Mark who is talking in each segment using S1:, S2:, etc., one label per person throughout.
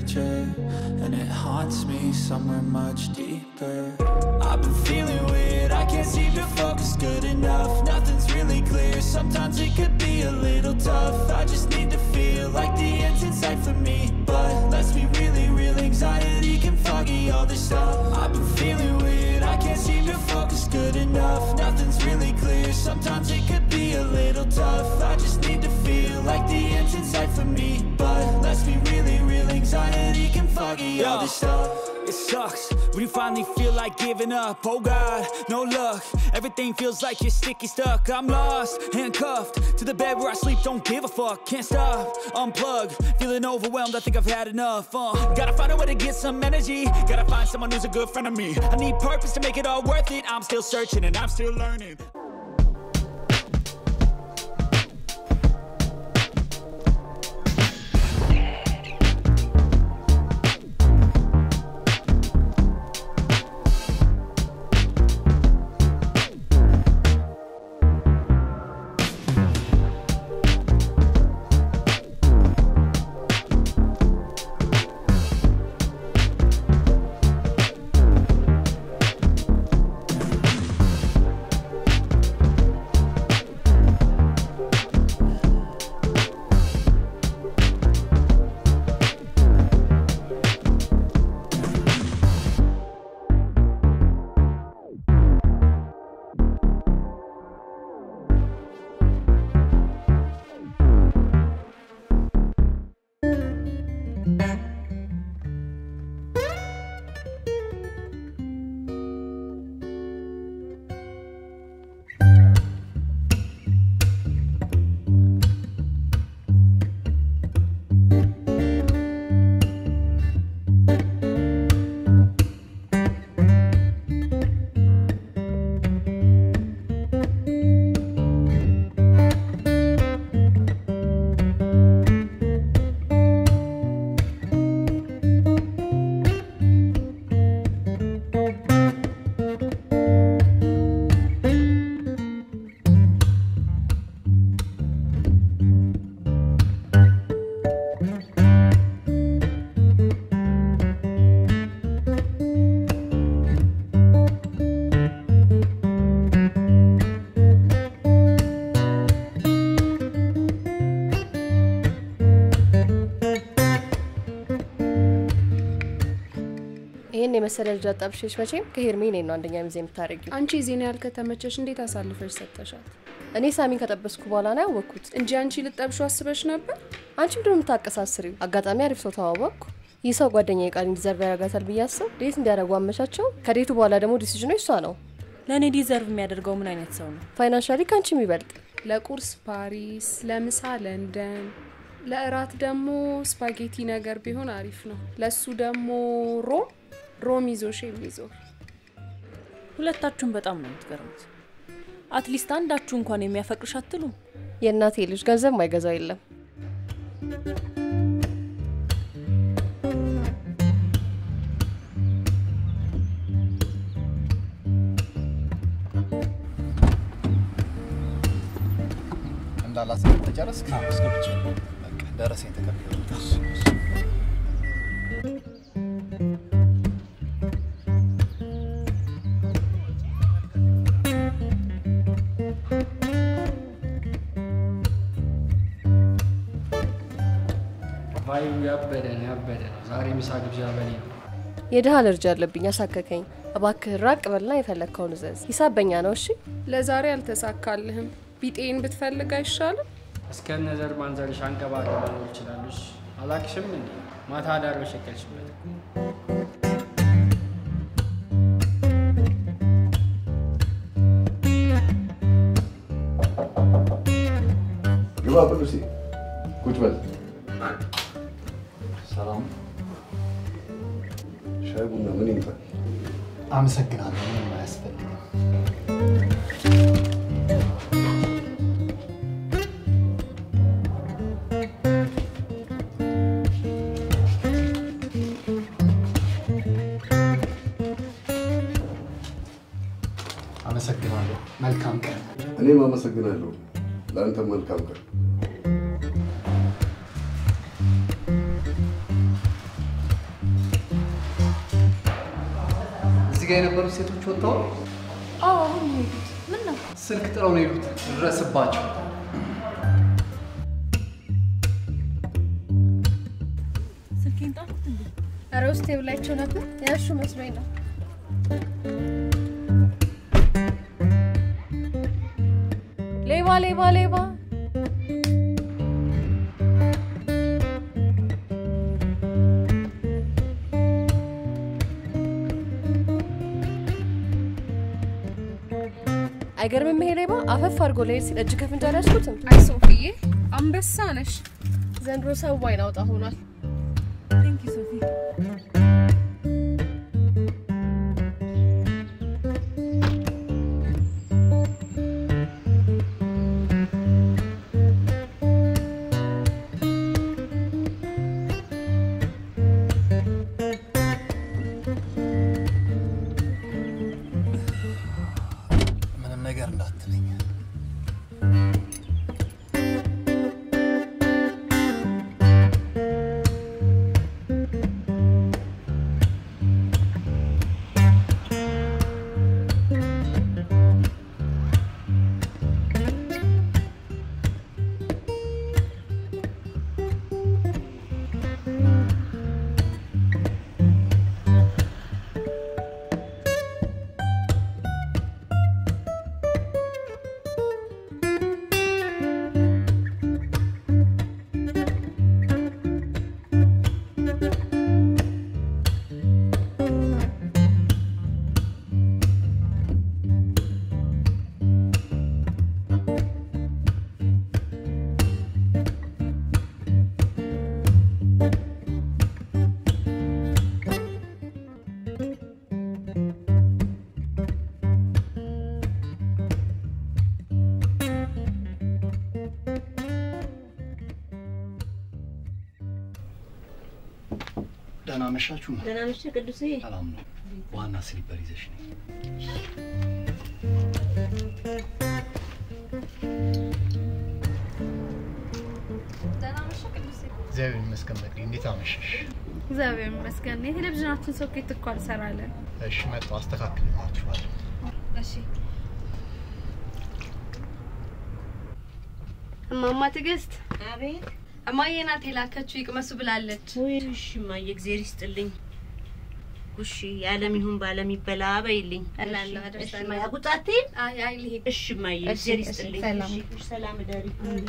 S1: picture, and it haunts me somewhere much deeper. I've been feeling weird, I can't seem to focus good enough. Nothing's really clear, sometimes it could be a little tough. I just need to feel like the end's in sight for me. But let's be really real, anxiety can foggy all this stuff. I've been feeling weird, I can't seem to focus good enough. Nothing's really clear, sometimes it could be a little tough. I just need to feel like the end's in sight for me. But let's be really real, anxiety can foggy all this stuff.
S2: It sucks when you finally feel like giving up. Oh God, no luck. Everything feels like you're sticky stuck. I'm lost, handcuffed to the bed where I sleep. Don't give a fuck. Can't stop, unplug. Feeling overwhelmed. I think I've had enough. Uh, gotta find a way to get some energy. Gotta find someone who's a good friend of me. I need purpose to make it all worth it. I'm still searching and I'm still learning.
S3: ይህን የመሰለ ልጅ አጣብሽሽ መቼም ከሄርሜ እኔን ነው አንደኛ ሚዜ የምታደርጊው።
S4: አንቺ ዜና ያህል ከተመቸሽ እንዴት አሳልፈሽ ሰጠሻት?
S3: እኔ ሳሚን ከጠበስኩ በኋላ ነው ያወቅኩት
S4: እንጂ አንቺ ልጠብሹ አስበሽ ነበር?
S3: አንቺ ምንድን ነው የምታቀሳስሪው? አጋጣሚ አሪፍ ሰው ተዋወቅኩ። ይህ ሰው ጓደኛ ቃል እንዲዘርቭ ያደርጋታል ብዬ አስብ ዴት እንዲያደርጉ አመቻቸው። ከዴቱ በኋላ ደግሞ ዲሲዥኑ እሷ ነው።
S5: ለእኔ ዲዘርቭ የሚያደርገው ምን አይነት ሰው ነው?
S3: ፋይናንሻሊ ከአንቺ የሚበልጥ
S4: ለቁርስ ፓሪስ፣ ለምሳ ለንደን፣ ለእራት ደግሞ ስፓጌቲ ነገር ቢሆን አሪፍ ነው። ለሱ ደግሞ ሮም ሮም ይዞሽ የሚዞር
S5: ሁለታችሁም በጣም ነው የምትገርሙት። አትሊስት አንዳችሁ እንኳን የሚያፈቅርሽ አትሉም?
S3: የእናቴ ልጅ ገንዘብ ማይገዛው የለም።
S6: እንዳላስገብ ተጨረስክ? አስገብቼ በቃ ደረሰኝ ተቀብያለሁ።
S7: ቫይቡ ያበደ ነው ያበደ ነው። ዛሬ ምሳ ግብዣ በኔ ነው።
S3: የድሃ አለርጂ አለብኝ፣ አሳከከኝ። እባክህ ራቅ በልና የፈለግከውን እዘዝ። ሂሳብ በኛ ነው እሺ?
S4: ለዛሬ አልተሳካልህም። ቢጤን ብትፈልግ አይሻልም?
S7: እስከነ ዘር ማንዘርሽ አንቀባሪ መኖር ይችላሉሽ። አላክሽም እንዴ ማታ ዳር በሸቀልሽበት እኮ።
S8: ግባ ቅዱሴ፣ ቁጭ በል። ሰላም። ሻይ ቡና ምን ይምጣል?
S6: አመሰግናለሁ። ምንም አያስፈልግም። አመሰግናለሁ። መልካም ቀን።
S8: እኔም አመሰግናለሁ። ለአንተ መልካም ቀን።
S6: ጋር የነበሩት ሴቶች ወጥተዋል።
S3: አዎ አሁን ነው የሄዱት። ምን ነው
S6: ስልክ ጥለው ነው የሄዱት። ድረስባቸው።
S5: ስልኬን ጣልኩት እንዴ?
S3: ኧረ ውስጥ ብላቸው ነበር ያሹ መስሎኝ ነው። ሌባ ሌባ ሌባ አይገርምም? ይሄ ሌባ አፈፍ አድርጎ ለሄድ ሲል እጅ ከፍንጅ አልያዝኩትም።
S4: አይ ሶፊዬ አንበሳ ነሽ።
S3: ዘንድሮ ሰው አይን አውጣ ሆኗል።
S5: ቴንክ ዩ ሶፊ።
S6: ምንም ነገር እንዳትለኝ። ደህና መሻችሁ።
S9: ደህና ነሽ ቅዱሴ?
S6: ሰላም ነው። ዋና ስሊፐር ይዘሽ ነኝ። እግዚአብሔር ይመስገን። በቅዲ እንዴት አመሸሽ?
S10: እግዚአብሔር ይመስገን። የቴሌቪዥናችን ሶኬት እኮ አልሰራለን።
S6: እሺ መጣሁ፣ አስተካክልላችኋለሁ።
S10: እሺ
S3: እማማ ትዕግስት
S9: አቤት።
S3: እማዬ ናት የላከችው ይቅመሱ ብላለች።
S9: ወይ እሺ፣ እማዬ እግዜር ይስጥልኝ። እሺ፣ የዓለም ይሁን በዓለም ይበላ በይልኝ።
S3: እላለሁ፣
S9: እሺ፣
S3: አደርሳለሁ።
S9: እማዬ አጉጣቴን።
S3: አይ አይ ልሂድ።
S9: እሺ እማዬ
S3: እሺ፣
S9: እግዜር
S3: እሺ፣
S9: ይስጥልኝ።
S3: ሰላም።
S9: እሺ፣ እሺ፣ ሰላም እደሪ።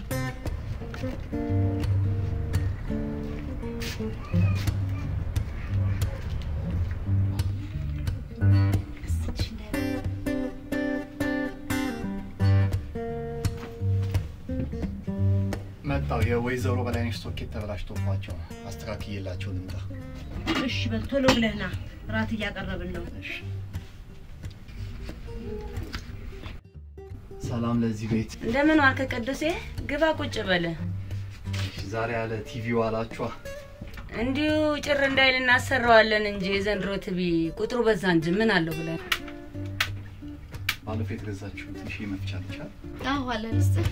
S6: መጣሁ። የወይዘሮ በላይነሽ ሶኬት ተበላሽቶባቸው ነው። አስተካክዬላቸው ልምጣ።
S9: እሺ በል ቶሎ ብለህ ና፣ እራት እያቀረብን ነው።
S6: እሺ። ሰላም ለዚህ ቤት።
S9: እንደምን ዋልክ ቅዱሴ? ግባ ቁጭ በለ።
S6: እሺ፣ ዛሬ ያለ ቲቪ ዋላችኋ።
S9: እንዲሁ ጭር እንዳይል እናሰራዋለን እንጂ የዘንድሮ ቲቪ ቁጥሩ በዛ እንጂ ምን አለው ብለን
S6: ባለፈው የተገዛችሁት ትንሽ መፍቻ ልቻል
S3: አዎ አለ ልስጥ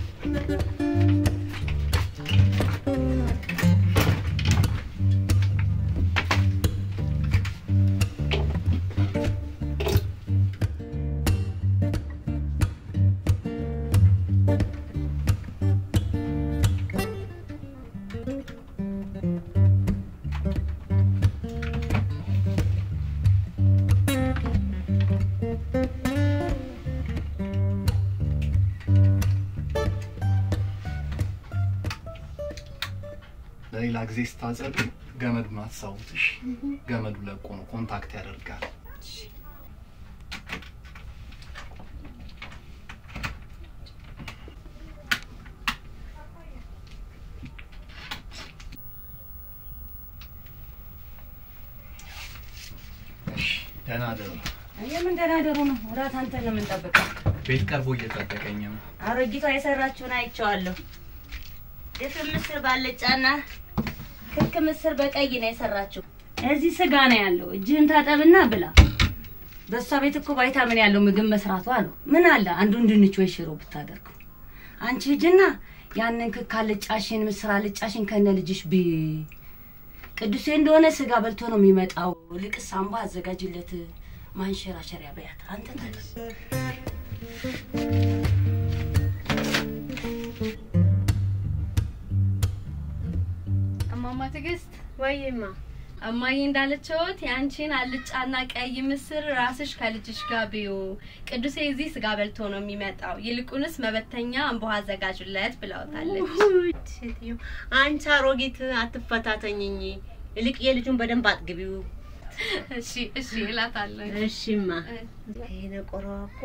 S6: ለሌላ ጊዜ ስታጸዱ ገመዱን አትሳቡት። እሺ፣ ገመዱ ለቆ ነው ኮንታክት ያደርጋል። እሺ፣ ደህና ደሩ።
S9: የምን ደህና ደሩ ነው። እራት አንተ ነው የምንጠብቀው።
S6: ቤት ቀርቦ እየጠበቀኝ ነው።
S9: አሮጊቷ የሰራችውን አይቼዋለሁ። ድፍን ምስር ባልጫና ክክ ምስር በቀይ ነው የሰራችው። እዚህ ስጋ ነው ያለው። እጅህን ታጠብና ብላ። በእሷ ቤት እኮ ቫይታሚን ያለው ምግብ መስራቱ አሉ። ምን አለ አንዱን ድንች ወይ ሽሮ ብታደርገው። አንቺ ሂጂና ያንን ክክ አልጫሽን፣ ምስር አልጫሽን ከነ ልጅሽ ቢ ቅዱሴ እንደሆነ ስጋ በልቶ ነው የሚመጣው። ልቅስ ሳምባ አዘጋጅለት። ማንሸራሸሪያ በያት አንተ ታጠብ።
S10: እማማ ትዕግስት
S9: ወይማ
S10: እማዬ እንዳለችዎት የአንቺን አልጫና ቀይ ምስር ራስሽ ከልጅሽ ጋር ብዩ። ቅዱሴ እዚህ ስጋ በልቶ ነው የሚመጣው። ይልቁንስ መበተኛ እንቦ አዘጋጁለት ብለውታለች።
S9: ውድ ሴትዮ አንቺ አሮጊት አትፈታተኝኝ። ይልቅ የልጁን በደንብ አጥግቢው።
S10: እሺ እሺ እላታለሁ።
S9: እሺማ ይሄ ነቆረዋ እኮ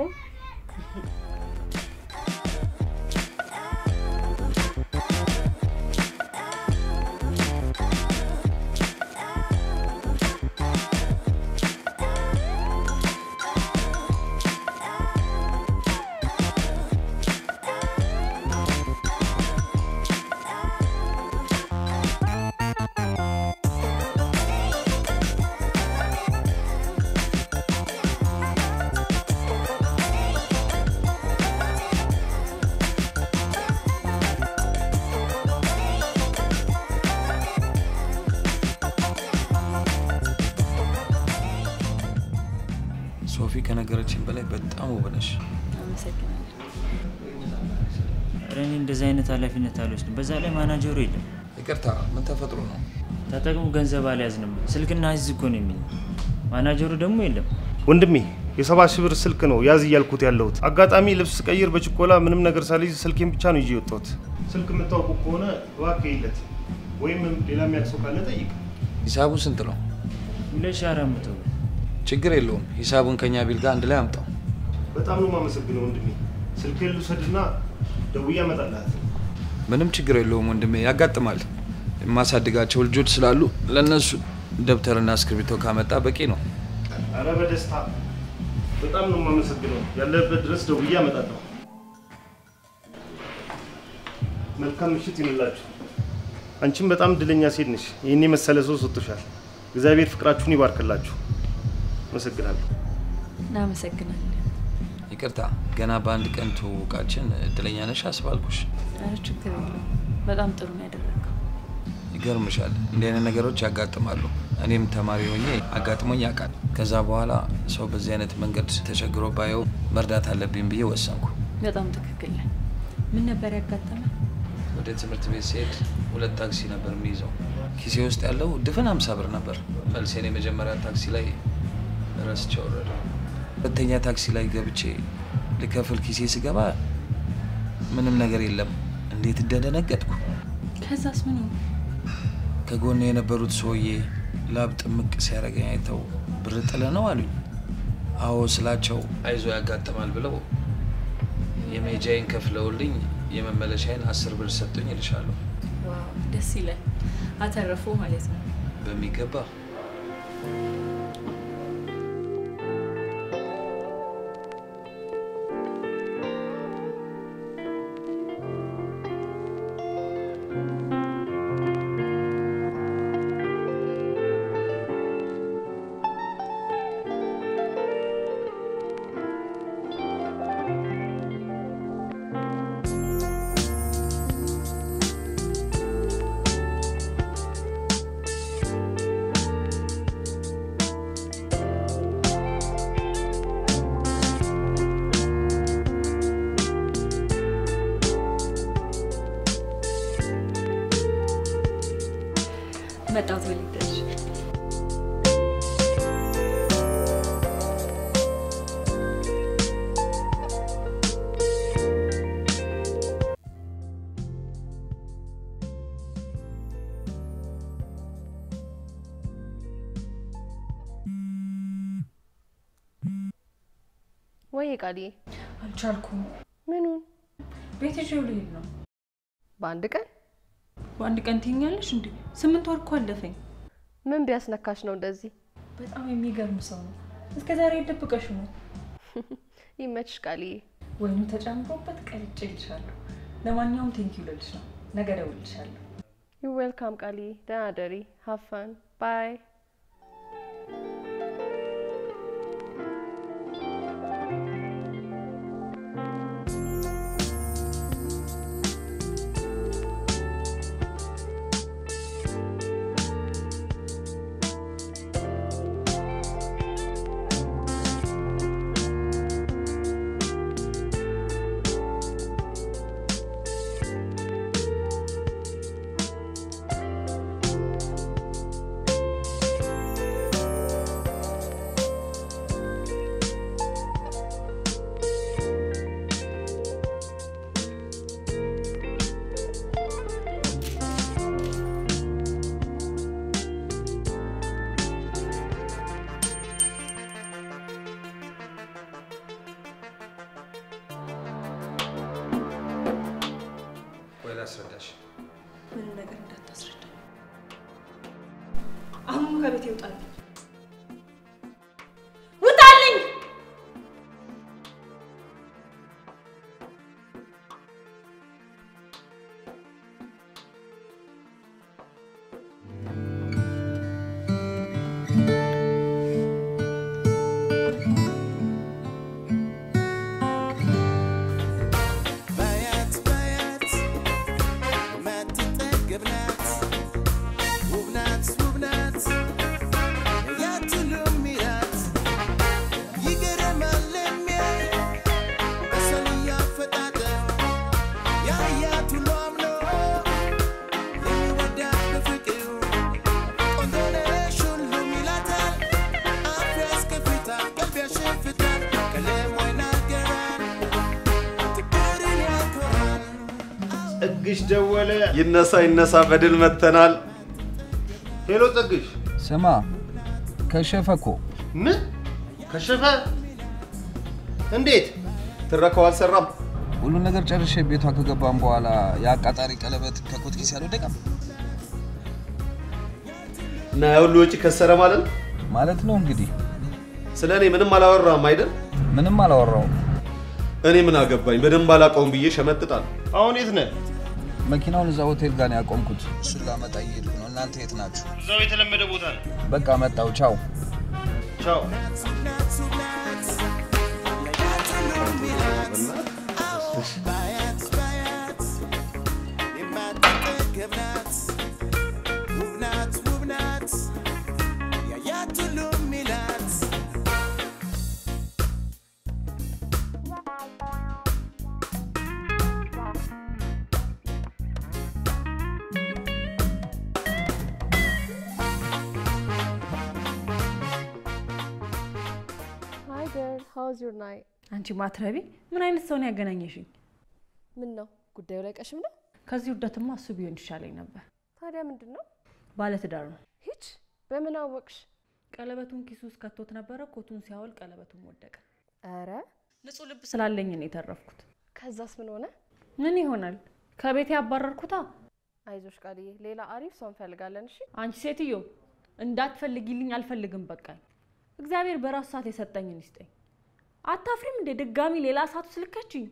S11: ሶፊ ከነገረችን በላይ በጣም ውብ ነሽ።
S5: አመሰግናለሁ።
S12: ኧረ እኔ እንደዚህ አይነት ኃላፊነት አልወስድም። በዛ ላይ ማናጀሩ የለም።
S11: ይቅርታ፣ ምን ተፈጥሮ ነው?
S12: ተጠቅሙ ገንዘብ አልያዝንም። ስልክና ህዝ እኮ ነው የሚል ማናጀሩ ደግሞ የለም።
S13: ወንድሜ የሰባ ሺህ ብር ስልክ ነው ያዝ እያልኩት ያለሁት። አጋጣሚ ልብስ ቀይር በችኮላ ምንም ነገር ሳልይዝ ስልኬን ብቻ ነው ይዤ የወጣሁት። ስልክ የምታውቁ ከሆነ እባክህ ይለት ወይም ሌላ የሚያውቅ ሰው ካለ ጠይቅ።
S11: ሂሳቡ ስንት ነው?
S12: ሁለት ሺህ አራት መቶ ብር።
S11: ችግር የለውም። ሂሳቡን ከኛ ቢል ጋር አንድ ላይ አምጣው።
S13: በጣም ነው የማመሰግነው ወንድሜ። ስልክህን ልውሰድና ደውዬ አመጣልሃለሁ።
S11: ምንም ችግር የለውም ወንድሜ፣ ያጋጥማል። የማሳድጋቸው ልጆች ስላሉ ለእነሱ ደብተርና እስክሪብቶ ካመጣ በቂ ነው።
S13: አረ በደስታ በጣም ነው የማመሰግነው። ያለበት ድረስ ደውዬ አመጣለሁ። መልካም ምሽት ይሁንላችሁ። አንቺም በጣም እድለኛ ሴት ነሽ። ይህን የመሰለ ሰው ሰጥቶሻል። እግዚአብሔር ፍቅራችሁን ይባርክላችሁ። አመሰግናለሁ።
S5: እናመሰግናለን።
S11: ይቅርታ፣ ገና በአንድ ቀን ትውውቃችን እድለኛ ነሽ አስባልኩሽ።
S5: ኧረ ችግር የለውም። በጣም ጥሩ ነው ያደረገው።
S11: ይገርምሻል፣ እንዲህ አይነት ነገሮች ያጋጥማሉ። እኔም ተማሪ ሆኜ አጋጥሞኝ ያውቃል። ከዛ በኋላ ሰው በዚህ አይነት መንገድ ተቸግሮ ባየው መርዳት አለብኝ ብዬ ወሰንኩ።
S5: በጣም ትክክል ነህ። ምን ነበር ያጋጠመ?
S11: ወደ ትምህርት ቤት ሲሄድ ሁለት ታክሲ ነበር የሚይዘው። ኪሴ ውስጥ ያለው ድፍን ሀምሳ ብር ነበር። መልሴን የመጀመሪያ ታክሲ ላይ ረስቼ ወረደ። ሁለተኛ ታክሲ ላይ ገብቼ ልከፍል ኪሴ ስገባ ምንም ነገር የለም። እንዴት እንደደነገጥኩ።
S5: ከዛስ ምን ሆነ?
S11: ከጎን የነበሩት ሰውዬ ላብ ጥምቅ ሲያደርገኝ አይተው ብር ጥለ ነው አሉኝ። አዎ ስላቸው አይዞ ያጋጥማል ብለው የሜጃዬን ከፍለውልኝ የመመለሻዬን አስር ብር ሰጡኝ እልሻለሁ።
S5: ዋው ደስ ይላል። አተረፉ ማለት ነው።
S11: በሚገባ
S5: መጣሁ ተወልደሽ
S3: ወይ ቃልዬ
S5: አልቻልኩም።
S3: ምኑን?
S5: ቤት ይዤው ልሄድ ነው።
S3: በአንድ ቀን
S5: በአንድ ቀን ትኛለሽ እንዴ? ስምንት ወር እኮ አለፈኝ።
S3: ምን ቢያስነካሽ ነው እንደዚህ?
S5: በጣም የሚገርም ሰው ነው። እስከ ዛሬ ደብቀሽ ነው።
S3: ይመችሽ ቃልዬ።
S5: ወይኑ ተጨምሮበት ቀልጬ ልሻለሁ። ለማንኛውም ቴንኪው ልልሽ ነው። ነገ እደውልልሻለሁ።
S3: ዩ ዌልካም ቃልዬ። ደህና ደሪ። ሀፋን ባይ
S5: አሁኑኑ ከቤት ይውጣል። ውጣልኝ!
S14: ባያት ባያት ማትጠገብ ናት ውብ ናት ውብ ናት ያትሉም ይላት ይገርማል የሚያይ በሰው እያፈጣጠር ያያት ሁሉ አምኖ የሚወዳት በፍቅር ቆንጆ ነሽ ሁሉም ይላታል አፍ ያስከፍታል ቀልብ ያሸፍታል ቀለሟ ይናገራል ፍቅርን ያኮራል
S13: ጸግሽ ደወለ።
S6: ይነሳ ይነሳ፣ በድል መተናል።
S13: ሄሎ ጸግሽ።
S11: ስማ ከሸፈ እኮ
S13: ምን ከሸፈ? እንዴት?
S6: ትረካው አልሰራም።
S11: ሁሉን ነገር ጨርሼ ቤቷ ከገባም በኋላ የአቃጣሪ ቀለበት ከኮት ኪስ ያልወደቀም
S6: እና ያ ሁሉ ወጪ ከሰረ ማለት ነው
S11: ማለት ነው እንግዲህ።
S6: ስለ እኔ ምንም አላወራም አይደል?
S11: ምንም አላወራውም።
S6: እኔ ምን አገባኝ? በደንብ አላውቀውም ብዬ ሸመጥጣል።
S13: አሁን የት ነህ?
S11: መኪናውን እዛ ሆቴል ጋር ነው ያቆምኩት። እሱን ላመጣ እየሄድኩ ነው። እናንተ የት ናችሁ?
S13: እዛው የተለመደ ቦታ ነው።
S11: በቃ መጣው። ቻው
S13: ቻው።
S14: ባያት ባያት የማትጠገብ ናት ውብ ናት ውብ ናት ያያት ሁሉም ይላት
S3: ሃይ ገርል ሃውዝ ዩር ናይት?
S5: አንቺ ማትረቢ ምን አይነት ሰው ነው ያገናኘሽኝ?
S3: ምን ነው ጉዳዩ ላይ ቀሽም ነው?
S5: ከዚህ ውርደትማ እሱ ቢሆን ይሻለኝ ነበር።
S3: ታዲያ ምንድን ነው?
S5: ባለትዳር ነው።
S3: ሂች በምን አወቅሽ?
S5: ቀለበቱን ኪሱ ውስጥ ከቶት ነበረ። ኮቱን ሲያወል ቀለበቱን ወደቀ።
S3: ኧረ
S5: ንጹህ ልብ ስላለኝ ነው የተረፍኩት።
S3: ከዛስ ምን ሆነ?
S5: ምን ይሆናል? ከቤቴ ያባረርኩታ።
S3: አይዞሽ ቃልዬ፣ ሌላ አሪፍ ሰው እንፈልጋለን። እሺ
S5: አንቺ ሴትዮ እንዳትፈልጊልኝ አልፈልግም። በቃኝ። እግዚአብሔር በራሱ ሰዓት የሰጠኝን ይስጠኝ። አታፍሪም እንዴ? ድጋሚ ሌላ ሰዓት ውስጥ ልከችኝ።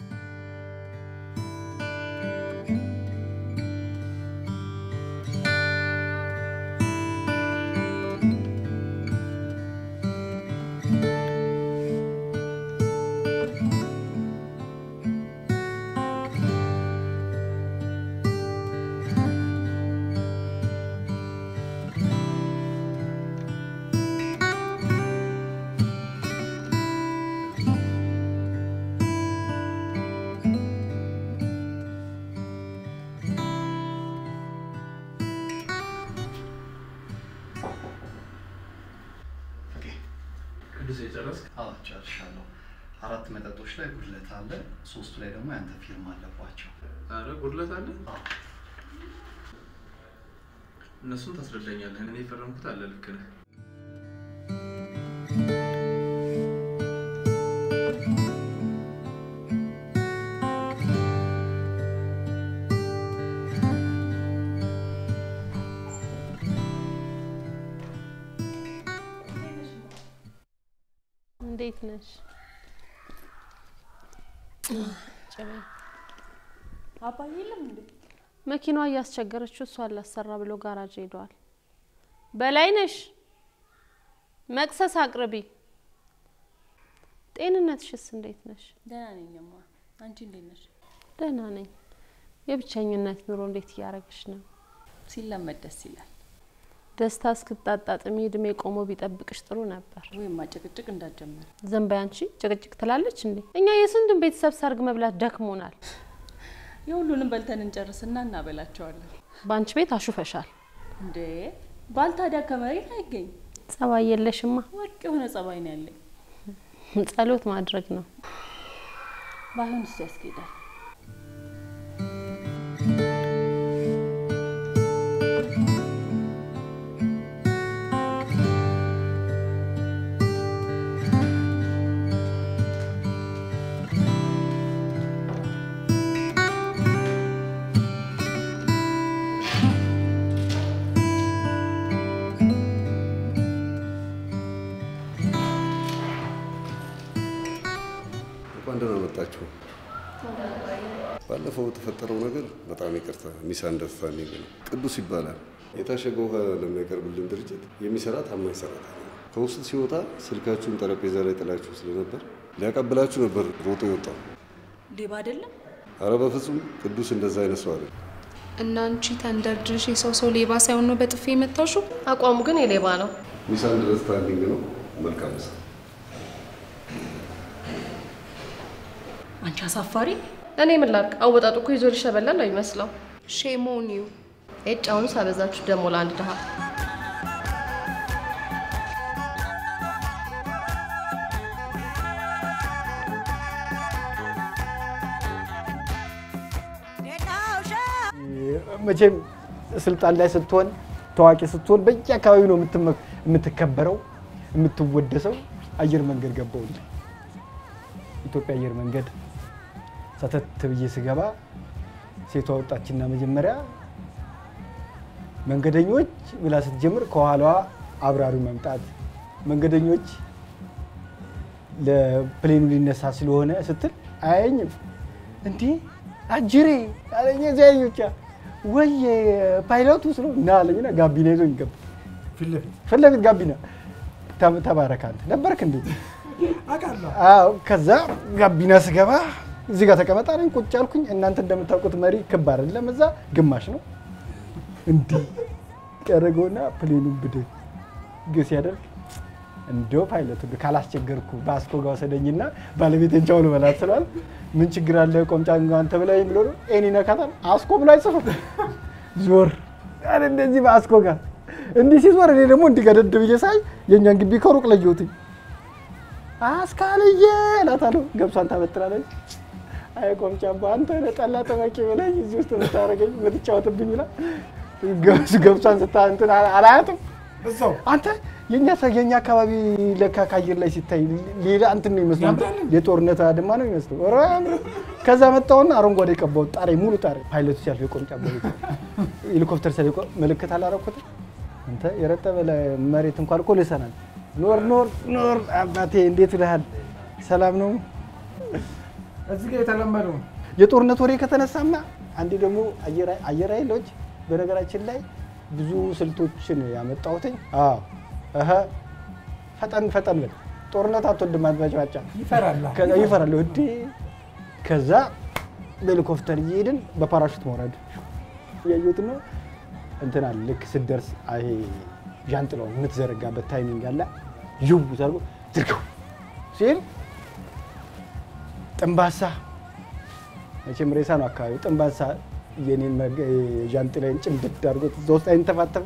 S6: ቅዱስ የጨረስክ? አዎ ጨርሻለሁ። አራት መጠጦች ላይ ጉድለት አለ፣ ሶስቱ ላይ ደግሞ ያንተ ፊርማ አለባቸው።
S15: አረ ጉድለት አለ። እነሱን ታስረዳኛለህ። እኔ የፈረምኩት አለ። ልክ ነህ።
S4: እንዴት ነሽ?
S5: አባዬ የለም እንዴ?
S4: መኪናዋ እያስቸገረችው እሷ ላሰራ ብሎ ጋራጅ ሄደዋል። በላይ ነሽ፣ መቅሰስ አቅርቢ። ጤንነትሽስ እንዴት ነሽ?
S5: ደህና ነኝማ። አንቺ እንዴት ነሽ?
S4: ደህና ነኝ። የብቸኝነት ኑሮ እንዴት እያደረግሽ ነው?
S5: ሲለመድ ደስ ይላል።
S4: ደስታ እስክታጣጥሚ እድሜ ቆሞ ቢጠብቅሽ ጥሩ ነበር።
S5: ወይማ ጭቅጭቅ እንዳትጀምር።
S4: ዝም በይ አንቺ። ጭቅጭቅ ትላለች እንዴ? እኛ የስንቱን ቤተሰብ ሰርግ መብላት ደክሞናል።
S5: የሁሉንም በልተን እንጨርስና እናበላቸዋለን።
S4: በአንቺ ቤት አሹፈሻል
S5: እንዴ? ባል ታዲያ ከመሬት አይገኝ።
S4: ጸባይ የለሽማ።
S5: ወርቅ የሆነ ጸባይ ነው ያለኝ።
S4: ጸሎት ማድረግ ነው።
S5: ባይሆን እሱ ያስኬዳል።
S8: አላችሁ? ባለፈው የተፈጠረው ነገር በጣም ይቅርታ፣ ሚስ አንደርስታንዲንግ ነው። ቅዱስ ይባላል። የታሸገ ውሃ ለሚያቀርብልን ድርጅት የሚሰራ ታማኝ ሰራተኛ ነው። ከውስጥ ሲወጣ ስልካችሁን ጠረጴዛ ላይ ጥላችሁ ስለነበር ሊያቀብላችሁ ነበር ሮጦ የወጣው።
S16: ሌባ አይደለም።
S8: አረ በፍጹም ቅዱስ እንደዛ አይነት ሰው አይደለም።
S4: እና አንቺ ተንደርድርሽ የሰው ሰው ሌባ ሳይሆን ነው በጥፊ የመታሽው?
S3: አቋሙ ግን የሌባ ነው።
S8: ሚስ አንደርስታንዲንግ ነው። መልካም ሰው
S16: አንቺ አሳፋሪ።
S3: እኔ ምን ላድርግ? አወጣጡ እኮ ይዞ ሊሸበላል ነው የሚመስለው።
S4: ሼሞኒው
S3: ኤጭ አሁን ሳበዛችሁ ደግሞ ለአንድ ድሃ
S17: መቼም ስልጣን ላይ ስትሆን ታዋቂ ስትሆን በየአካባቢው ነው የምትመ- የምትከበረው የምትወደሰው። አየር መንገድ ገባሁልህ። ኢትዮጵያ አየር መንገድ ሰተት ብዬ ስገባ ሴቷ ወጣችና መጀመሪያ መንገደኞች ብላ ስትጀምር ከኋላዋ አብራሪው መምጣት መንገደኞች ለፕሌኑ ሊነሳ ስለሆነ ስትል አያየኝም። እንዲህ አጅሬ አለኝ። ዚያኞቻ ወይ ፓይለቱ ስለ እና አለኝና ጋቢና ይዞኝ ገባ። ፊት ለፊት ጋቢና ተ- ተባረክ አንተ ነበርክ እንዴ? አዎ። ከዛ ጋቢና ስገባ እዚህ ጋር ተቀመጥ አለኝ። ቁጭ አልኩኝ። እናንተ እንደምታውቁት መሪ ክብ አይደለም፣ እዛ ግማሽ ነው። እንዲህ ያደረገውና ፕሌኑን ብድግ ሲያደርግ እንደው ፓይለቱ ካላስቸገርኩ በአስኮ ጋር ወሰደኝና ባለቤቴን ቻው ልበላት ስሏል። ምን ችግር አለ ቆምጫ አንተ ብላይ ብሎ ነው ኤኒ ነካታል። አስኮ ብሎ አይጽፍም። ዞር አለ እንደዚህ በአስኮ ጋር እንዲህ ሲዞር እኔ ደግሞ እንዲህ ገደድ ብዬ ሳይ የእኛን ግቢ ከሩቅ ለየሁትኝ። አስካልዬ እላታለሁ። ገብሷን ታበጥራለች። አይ ቆምጫ አንተ ነህ ጠላ ጠማቂ ብለኝ እዚህ ውስጥ የምታደርገኝ የምትጫወትብኝ ብላ ገብስ- ገብሷን ስታ እንትን አላያትም አንተ የኛ ሰ- የኛ አካባቢ ለካ ከአየር ላይ ሲታይ ሌላ እንትን ነው ይመስላል። የጦርነት አድማ ነው ይመስለው። ኧረ አያምርም። ከዛ መጣውና አረንጓዴ ቀባሁት ጣሪ ሙሉ ጣሪ። ፓይለቱ ሲያልፍ የቆምጫ በቤት ሄሊኮፕተር ሲያልፍ ምልክት አላረኩትም። አንተ የረጠበ ለ- መሬት እንኳን እኮ ልሰናል። ኖር ኖር ኖር አባቴ እንዴት ብለሃል? ሰላም ነው?
S18: እዚህ ጋር የተለመደው ነው።
S17: የጦርነት ወሬ ከተነሳማ አንዴ ደግሞ አየር ኃይ- አየር ኃይሎች በነገራችን ላይ ብዙ ስልቶችን ያመጣሁትኝ። አዎ እህ ፈጠን ፈጠን ብል ጦርነት አትወድም አድማጭ
S18: ይፈራል።
S17: ይፈራል ወዴ ከዛ በሄሊኮፕተር እየሄድን በፓራሹት መውረድ እያየሁት ነው እንትን አለ ልክ ስትደርስ ይሄ ዣንጥላውን የምትዘረጋበት ታይሚንግ አለ ይው ተርጎ ዝርገው ሲል ጥንባሳ መቼም ሬሳ ነው አካባቢው። ጥንባሳ የኔን መገ- ዣንጥላዬን ጭምድድ አድርጎት እዛ ውስጥ አይንተፋተፍ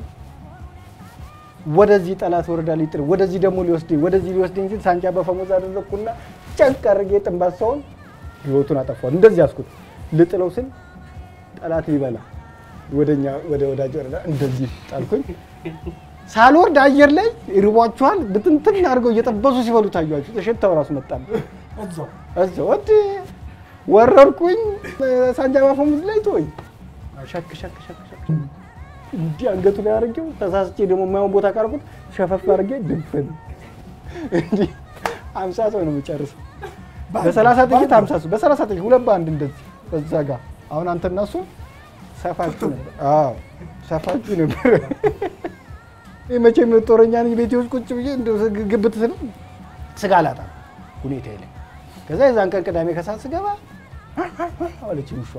S17: ወደዚህ ጠላት ወረዳ ሊጥል ወደዚህ ደግሞ ሊወስደኝ ወደዚህ ሊወስደኝ ሲል ሳንጃ በፈሙዝ አደረግኩና ጨንቅ አድርጌ ጥንባሳውን ህይወቱን አጠፋዋል። እንደዚህ ያዝኩት ልጥለው ስል ጠላት ሊበላ ወደኛ ወደ ወዳጅ ወረዳ እንደዚህ ጣልኩኝ። ሳልወርድ አየር ላይ ይርቧችኋል ብትንትን አድርገው እየጠበሱ ሲበሉ ታዩአችሁ። ተሸታው ራሱ መጣል
S18: እዛው
S17: እዛው ወድ ወረድኩኝ። ሳንጃ ባፈሙዝ ላይ ተወኝ። ሸክ ሸክ ሸክ ሸክ እንዲህ አንገቱ ላይ አድርጌው ተሳስቼ ደግሞ የማይሆን ቦታ ካርኩት ሸፈፍ አድርጌ ድብን እንዲህ አምሳ ሰው ነው የምጨርሰው። በሰላሳ ጥይት አምሳ ሰው በሰላሳ ጥይት ሁለት በአንድ እንደዚህ እዛ ጋር አሁን አንተ እና እሱ ሰፋችሁ ነበር። አዎ ሰፋችሁ ነበር። ይህ መቼም ጦረኛ ነኝ ቤቴ ውስጥ ቁጭ ብዬ እንደው ግብት ስል ስጋ ላጣ ሁኔታ የለም። ከዛ የዛን ቀን ቅዳሜ ከሰዓት ስገባ አለች ውሿ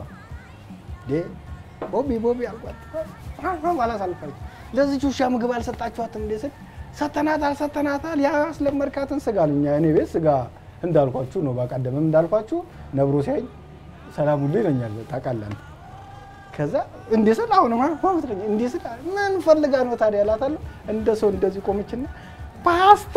S17: ቦቢ ቦቢ አልኳት። አላሳልፋለች። ለዚች ውሻ ምግብ አልሰጣችኋትም እንዴ ስል ሰተናታል ሰተናታል ያ አስለመድካትን ስጋ አሉኝ። እኔ ቤት ስጋ እንዳልኳችሁ ነው። ባቀደምም እንዳልኳችሁ ነብሮ ሲያይ ሰላም ሁሉ ይለኛል። ታውቃለህ። ከዛ እንዴ ስል አሁንማ ማምትለኝ እንዴ ስል ምን ፈልጋ ነው ታዲያ እላታለሁ። እንደ ሰው እንደዚህ ቆመችና ፓስታ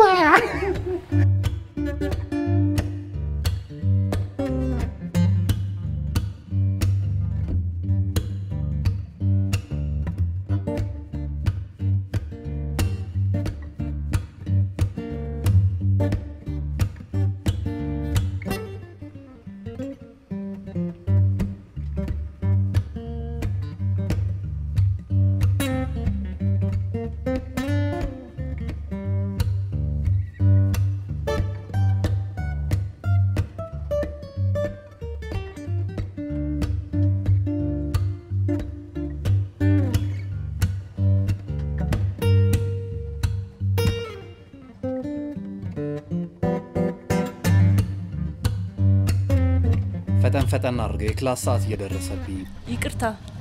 S16: ፈጠን ፈጠን አድርገው የክላስ ሰዓት እየደረሰብኝ ነው።
S19: ይቅርታ፣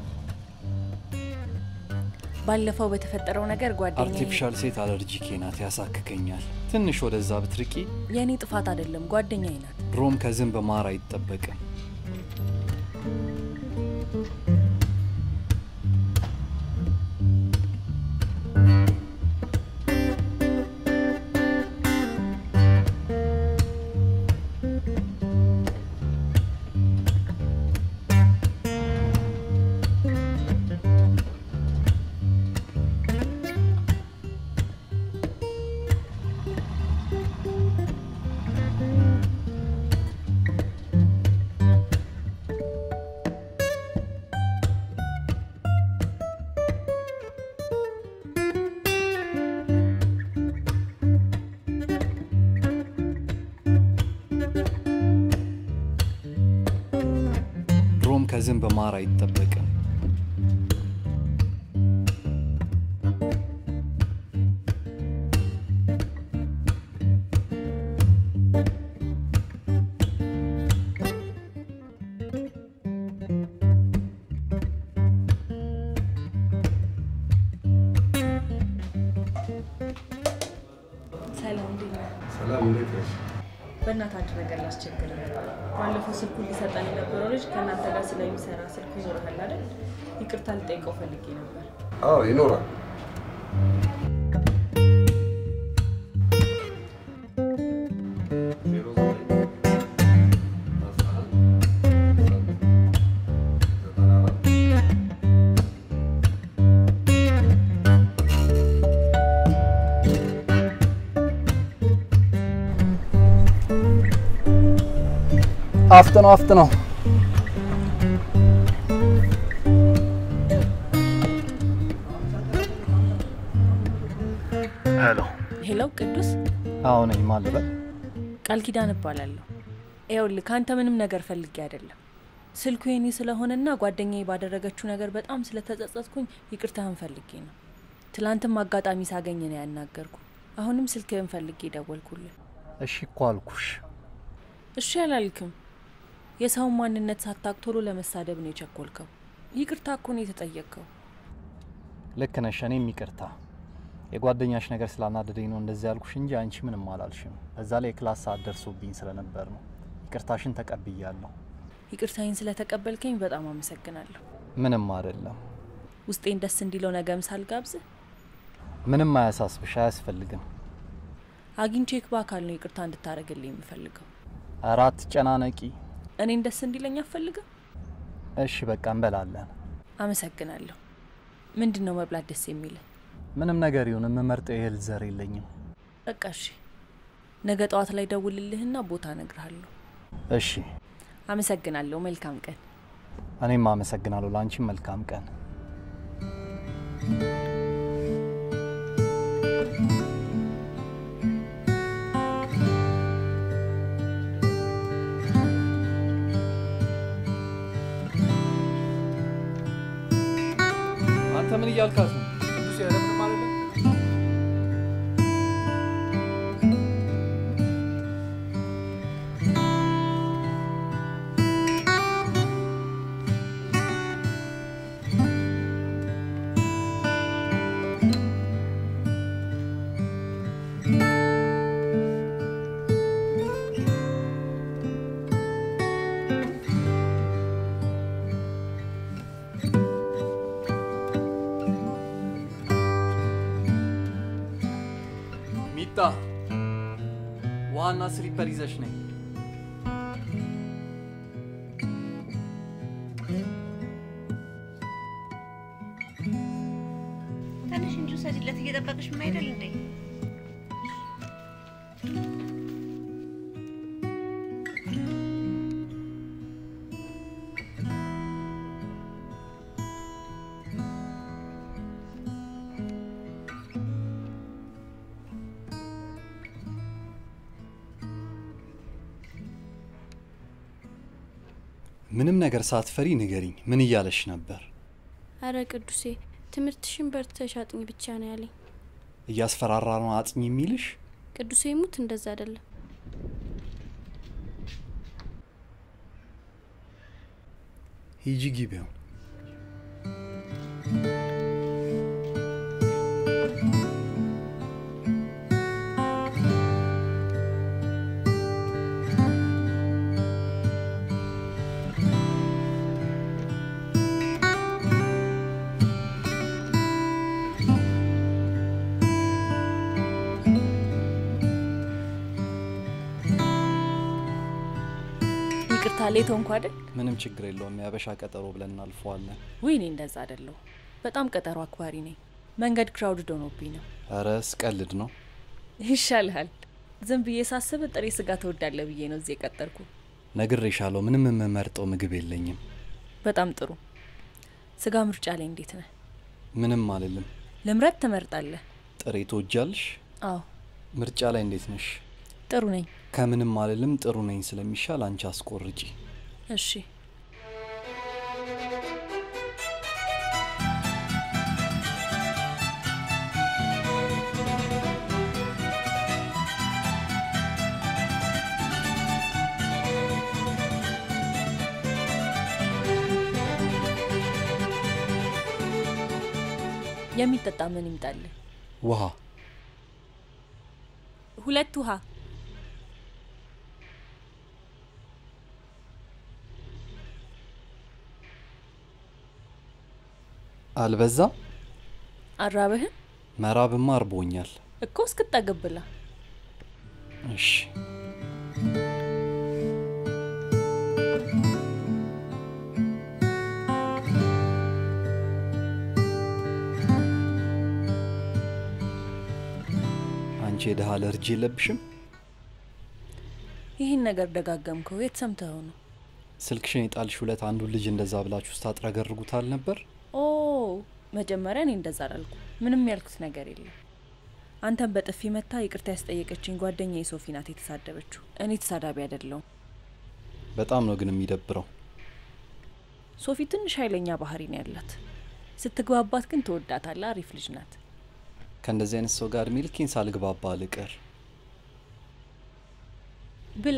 S19: ባለፈው በተፈጠረው ነገር ጓደኛዬ
S16: አርቲፊሻል ሴት አለርጂኬ ናት፣ ያሳክከኛል። ትንሽ ወደዛ ብትርቂ።
S19: የእኔ ጥፋት አይደለም፣ ጓደኛዬ ናት።
S16: ድሮም ከዝንብ ማር አይጠበቅም። ድሮም ከዝንብ ማር አይጠበቅም።
S19: ሰላም፣ እንዴት ነህ?
S8: ሰላም፣ እንዴት ነሽ?
S19: በእናትህ አንድ ነገር ላስቸግር ነበር። ባለፈው ስልኩን ሊሰጠን የነበረው ልጅ ከእናንተ ጋር ስለሚሰራ ስልኩ ይኖርሃል አይደል? ይቅርታ ልጠይቀው ፈልጌ ነበር።
S8: አዎ ይኖራል።
S16: አፍጥነው አፍጥነው። ሄሎ።
S19: ሄሎ፣ ቅዱስ
S16: አዎ ነኝ። ማን ልበል?
S19: ቃል ኪዳን እባላለሁ። ይኸውልህ ከአንተ ምንም ነገር ፈልጌ አይደለም። ስልኩ የኔ ስለሆነና ጓደኛዬ ባደረገችው ነገር በጣም ስለተጸጸትኩኝ ይቅርታህን ፈልጌ ነው። ትላንትም አጋጣሚ ሳገኝ ነው ያናገርኩ። አሁንም ስልክህን ፈልጌ ደወልኩልህ።
S16: እሺ እኮ አልኩሽ።
S19: እሺ አላልክም። የሰውን ማንነት ሳታቅ ቶሎ ለመሳደብ ነው የቸኮልከው። ይቅርታ እኮ ነው የተጠየቅከው።
S16: ልክ ነሽ። እኔም ይቅርታ የጓደኛሽ ነገር ስላናደደኝ ነው እንደዚህ ያልኩሽ እንጂ አንቺ ምንም አላልሽም። በዛ ላይ የክላስ ሰዓት ደርሶብኝ ስለነበር ነው። ይቅርታሽን ተቀብያለሁ።
S19: ይቅርታዬን ስለተቀበልከኝ በጣም አመሰግናለሁ።
S16: ምንም አይደለም።
S19: ውስጤን ደስ እንዲለው ነገም ሳልጋብዝህ
S16: ምንም አያሳስብሽ፣ አያስፈልግም።
S19: አግኝቼክ በአካል ነው ይቅርታ እንድታደርግልኝ የምፈልገው።
S16: ኧረ አትጨናነቂ።
S19: እኔን ደስ እንዲለኝ አትፈልግም?
S16: እሺ በቃ እንበላለን።
S19: አመሰግናለሁ። ምንድን ነው መብላት ደስ የሚልህ?
S16: ምንም ነገር ይሁን የምመርጠው የእህል ዘር የለኝም።
S19: በቃ እሺ፣ ነገ ጠዋት ላይ ደውልልህና ቦታ እነግርሃለሁ።
S16: እሺ፣
S19: አመሰግናለሁ። መልካም ቀን።
S16: እኔም አመሰግናለሁ። ለአንቺም መልካም ቀን። አንተ ምን እያልካት ነው?
S18: ቅዱስ ያለ ምንም አይደለም።
S16: ሚጣ ዋና ስሊፐር ይዘሽ ነኝ።
S9: ትንሽ እንጂ ውሰጂለት፣ እየጠበቅሽ ምን አይደል እንዴ?
S16: ምንም ነገር ሳትፈሪ ንገሪኝ። ምን እያለሽ ነበር?
S20: አረ ቅዱሴ ትምህርትሽን በርትተሽ አጥኝ ብቻ ነው ያለኝ።
S16: እያስፈራራ ነው አጥኝ የሚልሽ?
S20: ቅዱሴ ሙት እንደዛ አይደለም።
S16: ሂጂ ግቢውን።
S19: ይቅርታ ሌቶ እንኳ አይደል?
S16: ምንም ችግር የለውም። የአበሻ ቀጠሮ ብለን እናልፈዋለን።
S19: ውይ እኔ እንደዛ አይደለሁ። በጣም ቀጠሮ አክባሪ ነኝ። መንገድ ክራውድድ ሆኖብኝ ነው።
S16: እረ ስቀልድ ነው።
S19: ይሻልሃል። ዝም ብዬ ሳስብ ጥሬ ስጋ ተወዳለ ብዬ ነው እዚህ የቀጠርኩ።
S16: ነግሬሻለሁ፣ ምንም የምመርጠው ምግብ የለኝም።
S19: በጣም ጥሩ። ስጋ ምርጫ ላይ እንዴት ነህ?
S16: ምንም አልልም።
S19: ልምረጥ ትመርጣለህ?
S16: ጥሬ ትወጃለሽ?
S19: አዎ
S16: ምርጫ ላይ እንዴት ነሽ?
S19: ጥሩ ነኝ።
S16: ከምንም አልልም። ጥሩ ነኝ ስለሚሻል አንቺ አስቆርጪ።
S19: እሺ የሚጠጣ ምን ይምጣልህ?
S16: ውሃ
S19: ሁለት ውሃ።
S16: አልበዛም?
S19: አራበህን?
S16: መራብማ አርቦኛል።
S19: እኮ እስክጠግብ ብላ።
S16: እሺ አንቺ የድሃ አለርጂ የለብሽም?
S19: ይህን ነገር ደጋገምከው። የት ሰምተኸው ነው?
S16: ስልክሽን የጣልሽ ሁለት አንዱን ልጅ እንደዛ ብላችሁ ስታጥረገርጉታል ነበር?
S19: ኦ መጀመሪያ እኔ እንደዛ አላልኩ። ምንም ያልኩት ነገር የለም። አንተን በጥፊ መታ ይቅርታ ያስጠየቀችኝ ጓደኛ የሶፊ ናት የተሳደበችው። እኔ ተሳዳቢ አይደለሁም።
S16: በጣም ነው ግን የሚደብረው።
S19: ሶፊ ትንሽ ኃይለኛ ባህሪ ነው ያላት። ስትግባባት ግን ትወዳታለህ። አሪፍ ልጅ ናት።
S16: ከእንደዚህ አይነት ሰው ጋር እድሜ ልኬን ሳልግባባ ልቅር።
S19: ብላ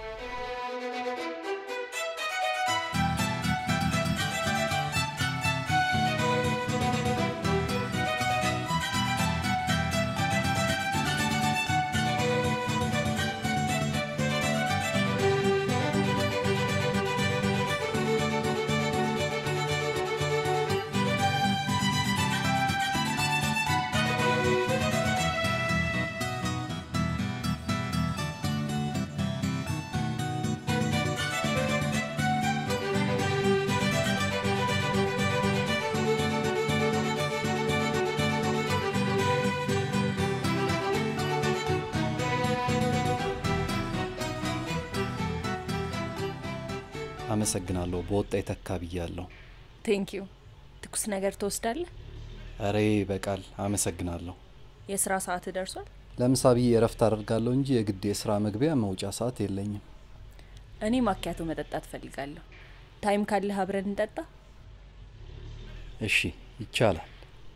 S16: አመሰግናለሁ። በወጣ የተካ ብያለሁ።
S19: ቴንክ ዩ። ትኩስ ነገር ትወስዳለህ?
S16: እሬ በቃል አመሰግናለሁ።
S19: የስራ ሰዓት ደርሷል።
S16: ለምሳ ብዬ እረፍት አደርጋለሁ እንጂ የግድ የስራ መግቢያ መውጫ ሰዓት የለኝም።
S19: እኔ ማኪያቶ መጠጣት ፈልጋለሁ። ታይም ካለህ አብረን እንጠጣ።
S16: እሺ ይቻላል።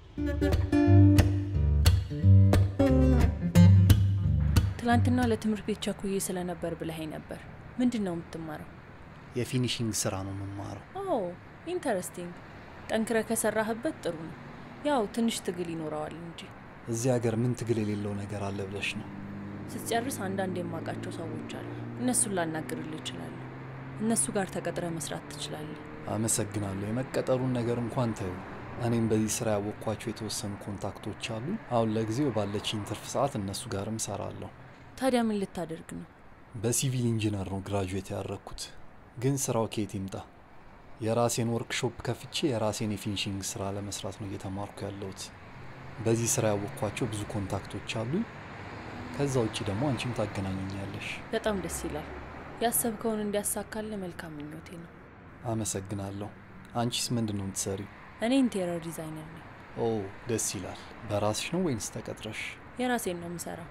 S19: ትላንትና ለትምህርት ቤት ቸኩዬ ስለነበር ብለኸኝ ነበር። ምንድን ነው የምትማረው?
S16: የፊኒሽንግ ስራ ነው የምማረው።
S19: ኦ ኢንተረስቲንግ። ጠንክረ ከሰራህበት ጥሩ ነው። ያው ትንሽ ትግል ይኖረዋል እንጂ
S16: እዚህ ሀገር ምን ትግል የሌለው ነገር አለ ብለሽ ነው?
S19: ስትጨርስ አንዳንድ የማውቃቸው ሰዎች አሉ። እነሱን ላናግርልህ እችላለሁ። እነሱ ጋር ተቀጥረ መስራት ትችላለህ።
S16: አመሰግናለሁ። የመቀጠሩን ነገር እንኳን ተዩ። እኔም በዚህ ስራ ያወቅኳቸው የተወሰኑ ኮንታክቶች አሉ። አሁን ለጊዜው ባለችኝ ትርፍ ሰዓት እነሱ ጋርም ሰራለሁ።
S19: ታዲያ ምን ልታደርግ ነው?
S16: በሲቪል ኢንጂነር ነው ግራጁዌት ያደረግኩት። ግን ስራው ከየት ይምጣ? የራሴን ወርክሾፕ ከፍቼ የራሴን የፊኒሽንግ ስራ ለመስራት ነው እየተማርኩ ያለሁት። በዚህ ስራ ያወቅኳቸው ብዙ ኮንታክቶች አሉ። ከዛ ውጭ ደግሞ አንቺም ታገናኘኛለሽ።
S19: በጣም ደስ ይላል። ያሰብከውን እንዲያሳካልህ መልካም ምኞቴ ነው።
S16: አመሰግናለሁ። አንቺስ ምንድን ነው የምትሰሪው?
S19: እኔ ኢንቴሪየር ዲዛይነር ነኝ።
S16: ኦ ደስ ይላል። በራስሽ ነው ወይንስ ተቀጥረሽ?
S19: የራሴን ነው የምሰራው።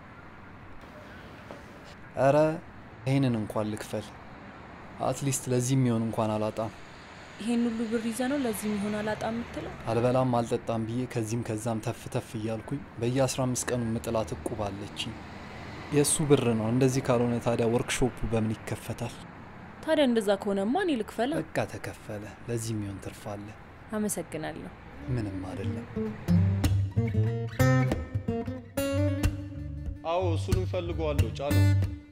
S16: እረ ይህንን እንኳን ልክፈል። አትሊስት ለዚህ የሚሆን እንኳን አላጣም።
S19: ይሄን ሁሉ ብር ይዘ ነው ለዚህ የሚሆን አላጣ የምትለው?
S16: አልበላም አልጠጣም ብዬ ከዚህም ከዛም ተፍ ተፍ እያልኩኝ በየ15 ቀኑ ምጥላት እቁብ አለችኝ። የእሱ ብር ነው። እንደዚህ ካልሆነ ታዲያ ወርክሾፑ በምን ይከፈታል?
S19: ታዲያ እንደዛ ከሆነማ እኔ ልክፈላ።
S16: በቃ ተከፈለ። ለዚህ የሚሆን ትርፍ አለ።
S19: አመሰግናለሁ።
S16: ምንም አይደለም።
S8: አዎ እሱንም ፈልገዋለሁ። ጫነው።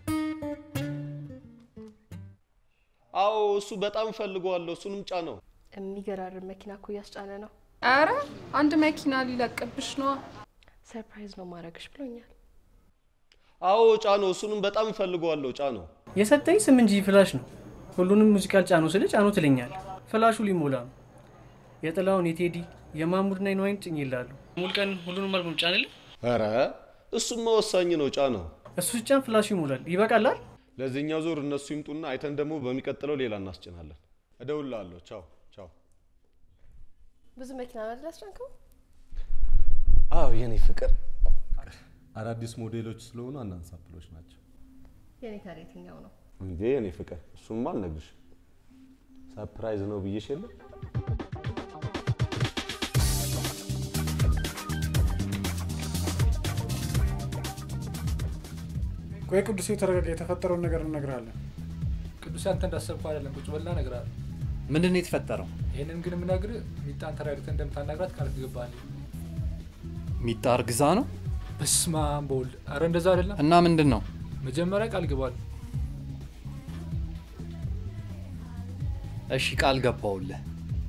S8: አዎ እሱ በጣም ፈልገዋለሁ። እሱንም ጫነው።
S3: የሚገራርም መኪና እኮ እያስጫነ ነው።
S4: አረ አንድ መኪና ሊለቅብሽ ነዋ።
S3: ሰርፕራይዝ ነው ማድረግሽ ብሎኛል።
S8: አዎ ጫነው። እሱንም በጣም ፈልገዋለሁ። ጫነው።
S21: የሰጠኝ ስም እንጂ ፍላሽ ነው። ሁሉንም ሙዚቃል ጫኑ ስል ጫኑ ትለኛል። ፍላሹ ሊሞላ ነው። የጥላውን፣ የቴዲ፣ የማሙድና የነዋይን ጭኝ ይላሉ። ሙሉ ቀን ሁሉንም አልበም ጫንልህ።
S8: ኧረ እሱማ ወሳኝ ነው። ጫነው።
S21: እሱ ሲጫን ፍላሹ ይሞላል። ይበቃላል።
S8: ለዚህኛው ዙር እነሱ ይምጡና አይተን ደግሞ በሚቀጥለው ሌላ እናስጭናለን። እደውልልሃለሁ። ቻው ቻው።
S3: ብዙ መኪና ነው አይደል ያስጫንከው?
S8: አዎ የኔ ፍቅር አዳዲስ ሞዴሎች ስለሆኑ አናንሳፕሎች ናቸው።
S3: የኔ ታዲያ የትኛው ነው?
S8: እንዴ የኔ ፍቅር እሱማ አልነግርሽም። ሰርፕራይዝ ነው ብዬሽ የለ
S18: ቆይ ቅዱሴ ተረጋጋ። የተፈጠረውን ነገር እነግርሃለን።
S22: ቅዱሴ አንተ እንዳሰብኩ አይደለም። ቁጭ በልና እነግርሃለሁ።
S16: ምንድን ነው የተፈጠረው?
S22: ይህንን ግን የምነግርህ ሚጣን ተረጋግተህ እንደምታናግራት ቃል ትገባለህ።
S16: ሚጣ እርግዛ ነው?
S22: በስመ አብ በወልድ። ኧረ እንደዛ አይደለም።
S16: እና ምንድን ነው?
S22: መጀመሪያ ቃል ግባል።
S16: እሺ ቃል ገባውልህ።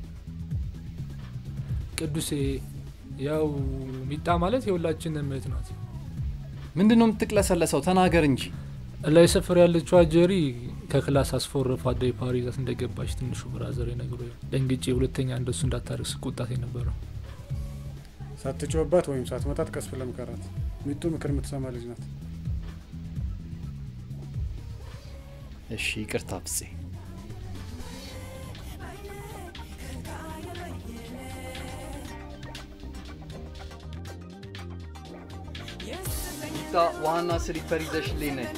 S22: ቅዱሴ ያው ሚጣ ማለት የሁላችንም እህት ናት።
S16: ምንድን ነው የምትቅለሰለሰው? ተናገር እንጂ።
S22: ላይ ሰፈር ያለችው ጀሪ ከክላስ አስፎርፍ አደይ ፓሪ ይዛት እንደገባች ትንሹ ብራዘር ነግሮ ደንግጬ ሁለተኛ እንደሱ እንዳታደርግ ስቆጣት የነበረው
S18: ሳትጮህባት ወይም ሳትመታት ቀስ ብለህ ምከራት። ሚጡ ምክር የምትሰማ ልጅ ናት።
S16: እሺ ይቅርታ ብፄ። ሚጣ ዋና ስሊፐር ይዘሽልኝ ነይ።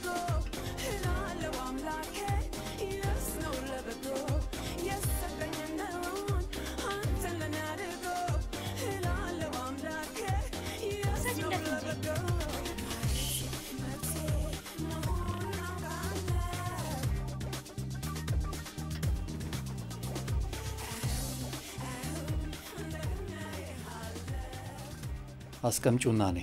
S16: አስቀምጩና ነይ።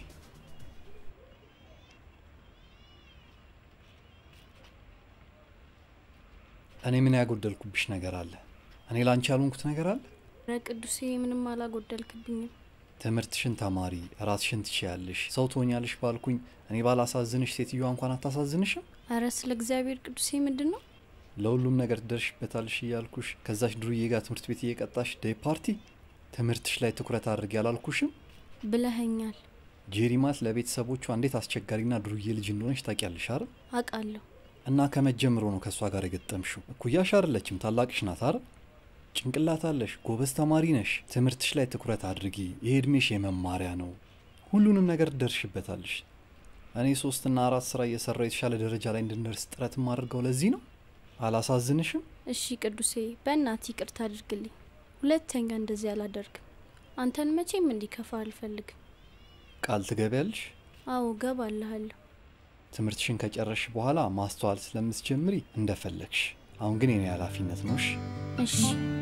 S16: እኔ ምን ያጎደልኩብሽ ነገር አለ? እኔ ላንቺ ያልሆንኩት ነገር አለ?
S20: ረ ቅዱሴ ምንም አላጎደልክብኝም።
S16: ትምህርትሽን ተማሪ፣ ራስሽን ትችያለሽ፣ ሰው ትሆኛለሽ ባልኩኝ እኔ ባላሳዝንሽ ሴትዮዋ እንኳን አታሳዝንሽም?
S20: አረ ስለ እግዚአብሔር ቅዱሴ ምንድን ነው?
S16: ለሁሉም ነገር ትደርሽበታልሽ እያልኩሽ ከዛች ዱርዬ ጋር ትምህርት ቤት እየቀጣሽ ዴይ ፓርቲ ትምህርትሽ ላይ ትኩረት አድርጊ አላልኩሽም?
S20: ብለኸኛል።
S16: ጄሪማት ለቤተሰቦቿ እንዴት አስቸጋሪና ዱርዬ ልጅ እንደሆነች ታውቂያለሽ አይደል?
S20: አውቃለሁ።
S16: እና ከመጀመሩ ነው ከእሷ ጋር የገጠምሽው። እኩያሽ አይደለችም፣ ታላቅሽ ናት አይደል? ጭንቅላት አለሽ፣ ጎበዝ ተማሪ ነሽ። ትምህርትሽ ላይ ትኩረት አድርጊ። ይሄ እድሜሽ የመማሪያ ነው። ሁሉንም ነገር ትደርሽበታለሽ። እኔ ሶስትና አራት ስራ እየሰራው የተሻለ ደረጃ ላይ እንድንደርስ ጥረት የማደርገው ለዚህ ነው። አላሳዝንሽም?
S20: እሺ ቅዱሴ፣ በእናትህ ይቅርታ አድርግልኝ። ሁለተኛ እንደዚህ አላደርግም። አንተን መቼም እንዲከፋ አልፈልግም።
S16: ቃል ትገቢያለሽ?
S20: አዎ ገባልሃለሁ።
S16: ትምህርትሽን ከጨረሽ በኋላ ማስተዋል ስለምትጀምሪ እንደፈለግሽ። አሁን ግን የኔ ኃላፊነት ነው። እሺ?
S20: እሺ።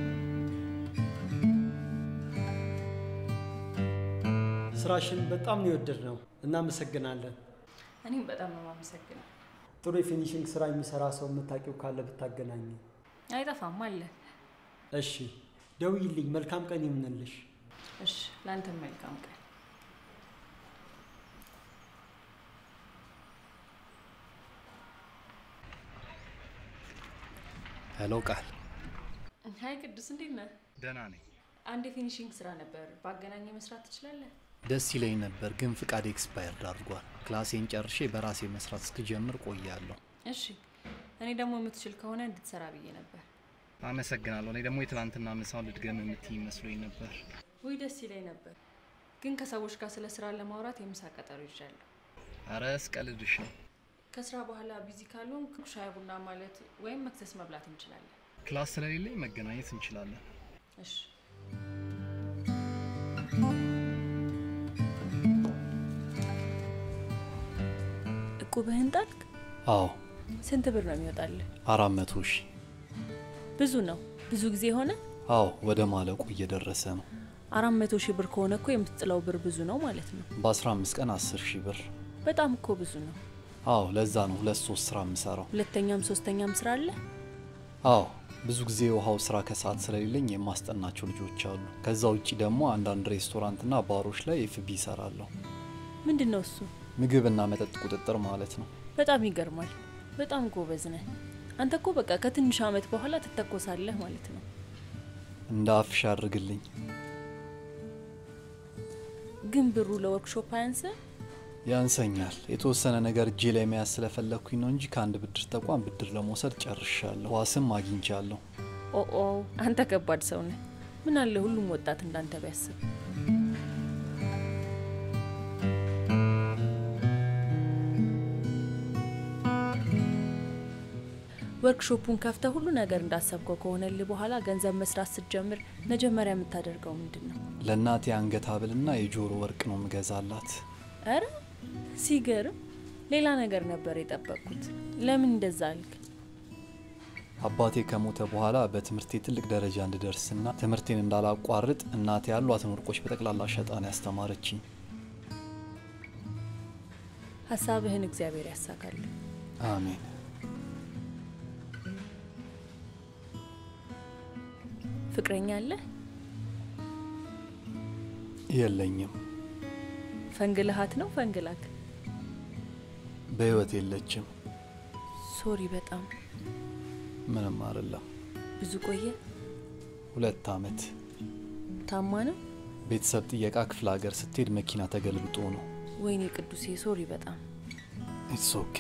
S23: ስራሽን በጣም ነው የወደድነው። እናመሰግናለን።
S19: እኔም በጣም ነው የማመሰግነው።
S23: ጥሩ የፊኒሽንግ ስራ የሚሰራ ሰው የምታውቂው ካለ ብታገናኝ።
S19: አይጠፋም አለ።
S23: እሺ፣ ደውይልኝ። መልካም ቀን ይሁንልሽ።
S19: እሺ፣ ለአንተም መልካም ቀን።
S16: ሄሎ ቃል።
S19: ሀይ ቅዱስ፣ እንዴት ነህ?
S16: ደህና ነኝ።
S19: አንድ የፊኒሽንግ ስራ ነበር፣ በአገናኘ መስራት ትችላለህ?
S16: ደስ ይለኝ ነበር፣ ግን ፍቃድ ኤክስፓየርድ አድርጓል። ክላሴን ጨርሼ በራሴ መስራት እስክጀምር ቆያለሁ።
S19: እሺ፣ እኔ ደግሞ የምትችል ከሆነ እንድትሰራ ብዬ ነበር።
S16: አመሰግናለሁ። እኔ ደግሞ የትናንትና ምሳውን ልድገም የምትይ መስሎኝ ነበር።
S19: ውይ ደስ ይለኝ ነበር፣ ግን ከሰዎች ጋር ስለ ስራ ለማውራት የምሳ ቀጠሮ ይዣለሁ።
S16: አረ ስቀልድሽ ነው።
S19: ከስራ በኋላ ቢዚ ካልሆንክ ሻይ ቡና ማለት ወይም መክሰስ መብላት እንችላለን።
S16: ክላስ ስለሌለኝ መገናኘት እንችላለን።
S19: እሺ። እቁብህን ጣልክ?
S16: አዎ
S19: ስንት ብር ነው የሚወጣልህ?
S16: አራት መቶ ሺህ
S19: ብዙ ነው። ብዙ ጊዜ ሆነ።
S16: አዎ ወደ ማለቁ እየደረሰ ነው።
S19: አራት መቶ ሺህ ብር ከሆነ እኮ የምትጥለው ብር ብዙ ነው ማለት ነው።
S16: በ15 ቀን 10 ሺህ ብር።
S19: በጣም እኮ ብዙ ነው።
S16: አዎ ለዛ ነው ሁለት ሶስት ስራ የምሰራው።
S19: ሁለተኛም ሶስተኛም ስራ አለ።
S16: አዎ ብዙ ጊዜ የውሃው ስራ ከሰዓት ስለሌለኝ የማስጠናቸው ልጆች አሉ። ከዛ ውጭ ደግሞ አንዳንድ ሬስቶራንትና ባሮች ላይ ኤፍቢ ይሰራለሁ።
S19: ምንድን ነው እሱ?
S16: ምግብና መጠጥ ቁጥጥር ማለት ነው።
S19: በጣም ይገርማል። በጣም ጎበዝ ነህ አንተ። እኮ በቃ ከትንሽ አመት በኋላ ትተኮሳለህ ማለት ነው።
S16: እንደ አፍሽ አድርግልኝ።
S19: ግን ብሩ ለወርክሾፕ አያንስ?
S16: ያንሰኛል። የተወሰነ ነገር እጄ ላይ መያዝ ስለፈለግኩኝ ነው እንጂ ከአንድ ብድር ተቋም ብድር ለመውሰድ ጨርሻለሁ። ዋስም አግኝቻለሁ።
S19: ኦኦ አንተ ከባድ ሰው ነህ። ምን አለ ሁሉም ወጣት እንዳንተ ቢያስብ። ወርክሾፑን ከፍተ ሁሉ ነገር እንዳሰብከው ከሆነልህ በኋላ ገንዘብ መስራት ስትጀምር መጀመሪያ የምታደርገው ምንድን ነው?
S16: ለእናቴ አንገት ሀብልና የጆሮ ወርቅ ነው ምገዛላት።
S19: እረ ሲገርም! ሌላ ነገር ነበር የጠበቅኩት። ለምን እንደዛ አልክ?
S16: አባቴ ከሞተ በኋላ በትምህርቴ ትልቅ ደረጃ እንድደርስና ትምህርቴን እንዳላቋርጥ እናቴ ያሏትን ወርቆች በጠቅላላ ሸጣን ያስተማረችኝ።
S19: ሀሳብህን እግዚአብሔር ያሳካል።
S16: አሜን።
S19: ፍቅረኛ አለህ?
S16: የለኝም።
S19: ፈንግልሃት ነው ፈንግላክ?
S16: በህይወት የለችም።
S19: ሶሪ በጣም
S16: ምንም አይደለም።
S19: ብዙ ቆየ?
S16: ሁለት አመት።
S19: ታማ ነው?
S16: ቤተሰብ ጥየቃ ክፍለ ሀገር ስትሄድ መኪና ተገልብጦ ነው።
S19: ወይኔ ቅዱሴ ሶሪ በጣም
S16: ኢትስ ኦኬ።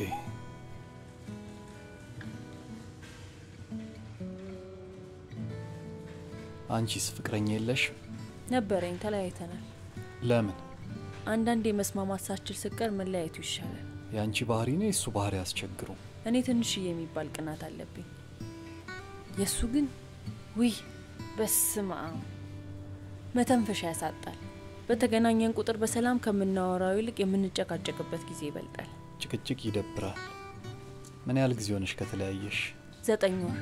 S16: አንቺስ ፍቅረኛ የለሽ?
S19: ነበረኝ፣ ተለያይተናል።
S16: ለምን?
S19: አንዳንድ የመስማማት ሳችል ስቀር መለያየቱ ይሻላል።
S16: የአንቺ ባህሪ ነው የእሱ ባህሪ ያስቸግሩ።
S19: እኔ ትንሽዬ የሚባል ቅናት አለብኝ። የእሱ ግን ውይ በስመ አብ መተንፈሻ ያሳጣል። በተገናኘን ቁጥር በሰላም ከምናወራው ይልቅ የምንጨቃጨቅበት ጊዜ ይበልጣል።
S16: ጭቅጭቅ ይደብራል። ምን ያህል ጊዜ ሆነሽ ከተለያየሽ?
S19: ዘጠኝ ወር።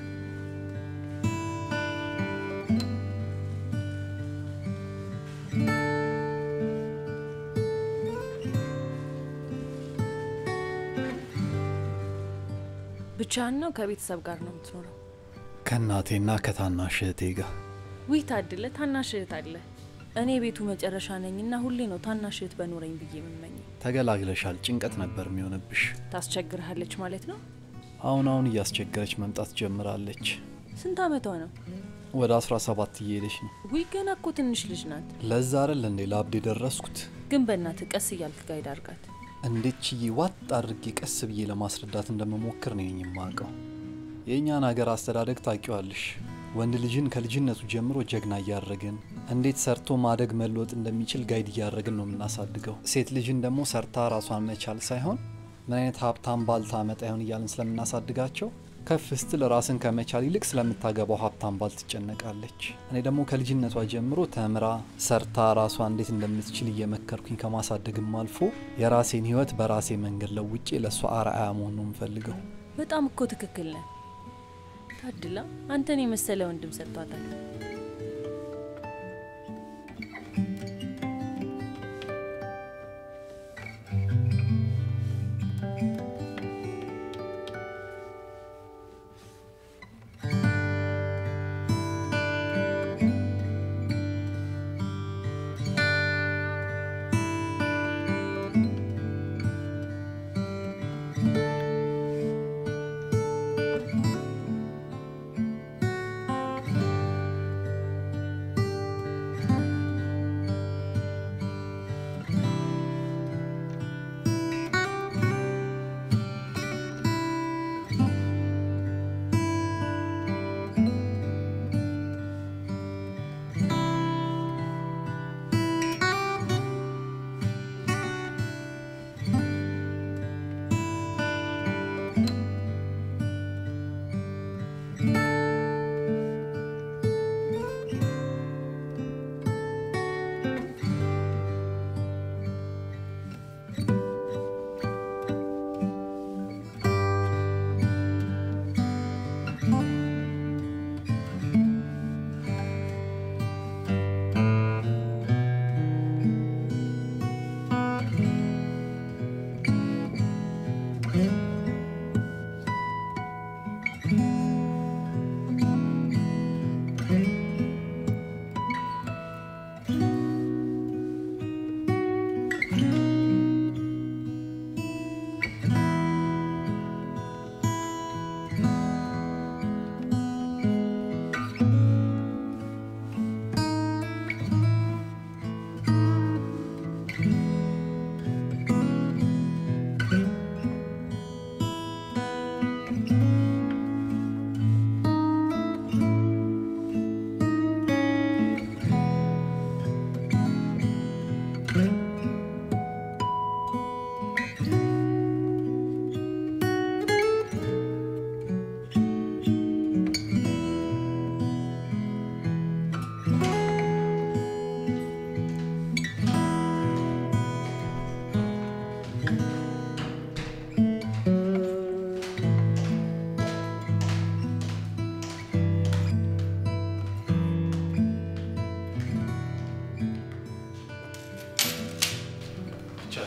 S19: ብቻህን ነው ከቤተሰብ ጋር ነው የምትኖረው?
S16: ከእናቴና ከታናሽ እህቴ ጋር።
S19: ውይ ታድለ፣ ታናሽ እህት አለ። እኔ የቤቱ መጨረሻ ነኝና ሁሌ ነው ታናሽ እህት በኖረኝ ብዬ የምመኘው።
S16: ተገላግለሻል። ጭንቀት ነበር የሚሆንብሽ።
S19: ታስቸግርሃለች ማለት ነው?
S16: አሁን አሁን እያስቸገረች መምጣት ጀምራለች።
S19: ስንት አመቷ ነው?
S16: ወደ 17 እየሄደች ነው።
S19: ውይ ገና እኮ ትንሽ ልጅ ናት።
S16: ለዛ አይደል እንዴ ለአብድ የደረስኩት።
S19: ግን በእናትህ ቀስ እያልክ ጋይድ አድርጋት።
S16: እንዴት ችዬ ዋጥ አድርጌ ቀስ ብዬ ለማስረዳት እንደምሞክር ነው የማውቀው። የእኛን ሀገር አስተዳደግ ታውቂዋለሽ። ወንድ ልጅን ከልጅነቱ ጀምሮ ጀግና እያደረግን እንዴት ሰርቶ ማደግ መለወጥ እንደሚችል ጋይድ እያደረግን ነው የምናሳድገው። ሴት ልጅን ደግሞ ሰርታ ራሷን መቻል ሳይሆን ምን አይነት ሀብታም ባል ታመጣ ይሆን እያልን ስለምናሳድጋቸው ከፍ ስትል ራስን ከመቻል ይልቅ ስለምታገባው ሀብታም ባል ትጨነቃለች። እኔ ደግሞ ከልጅነቷ ጀምሮ ተምራ ሰርታ ራሷ እንዴት እንደምትችል እየመከርኩኝ ከማሳደግም አልፎ የራሴን ሕይወት በራሴ መንገድ ለውጬ ለእሷ አርአያ መሆን ነው የምፈልገው።
S19: በጣም እኮ ትክክል ነህ ታድላ። አንተን የመሰለ ወንድም ሰጥቷታል።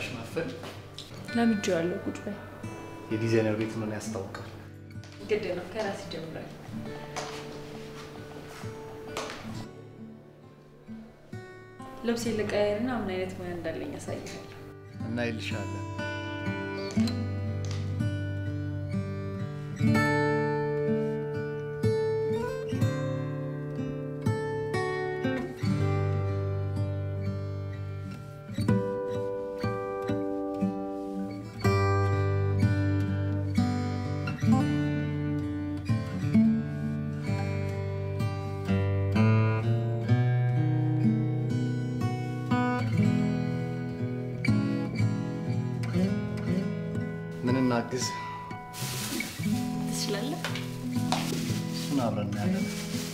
S6: መጣሽ መፈል
S19: ለምጄ ያለው ቁጭ በይ።
S6: የዲዛይነር ቤት ምን ያስታውቃል?
S19: ግድ ነው ከራስ ይጀምራል። ልብስ ልቀያየርና ምን አይነት ሙያ እንዳለኝ ያሳይሻል።
S6: እና ይልሻለን ምን እናግዝ?
S19: ትችላለህ?
S6: እሱን አብረን እናያለን።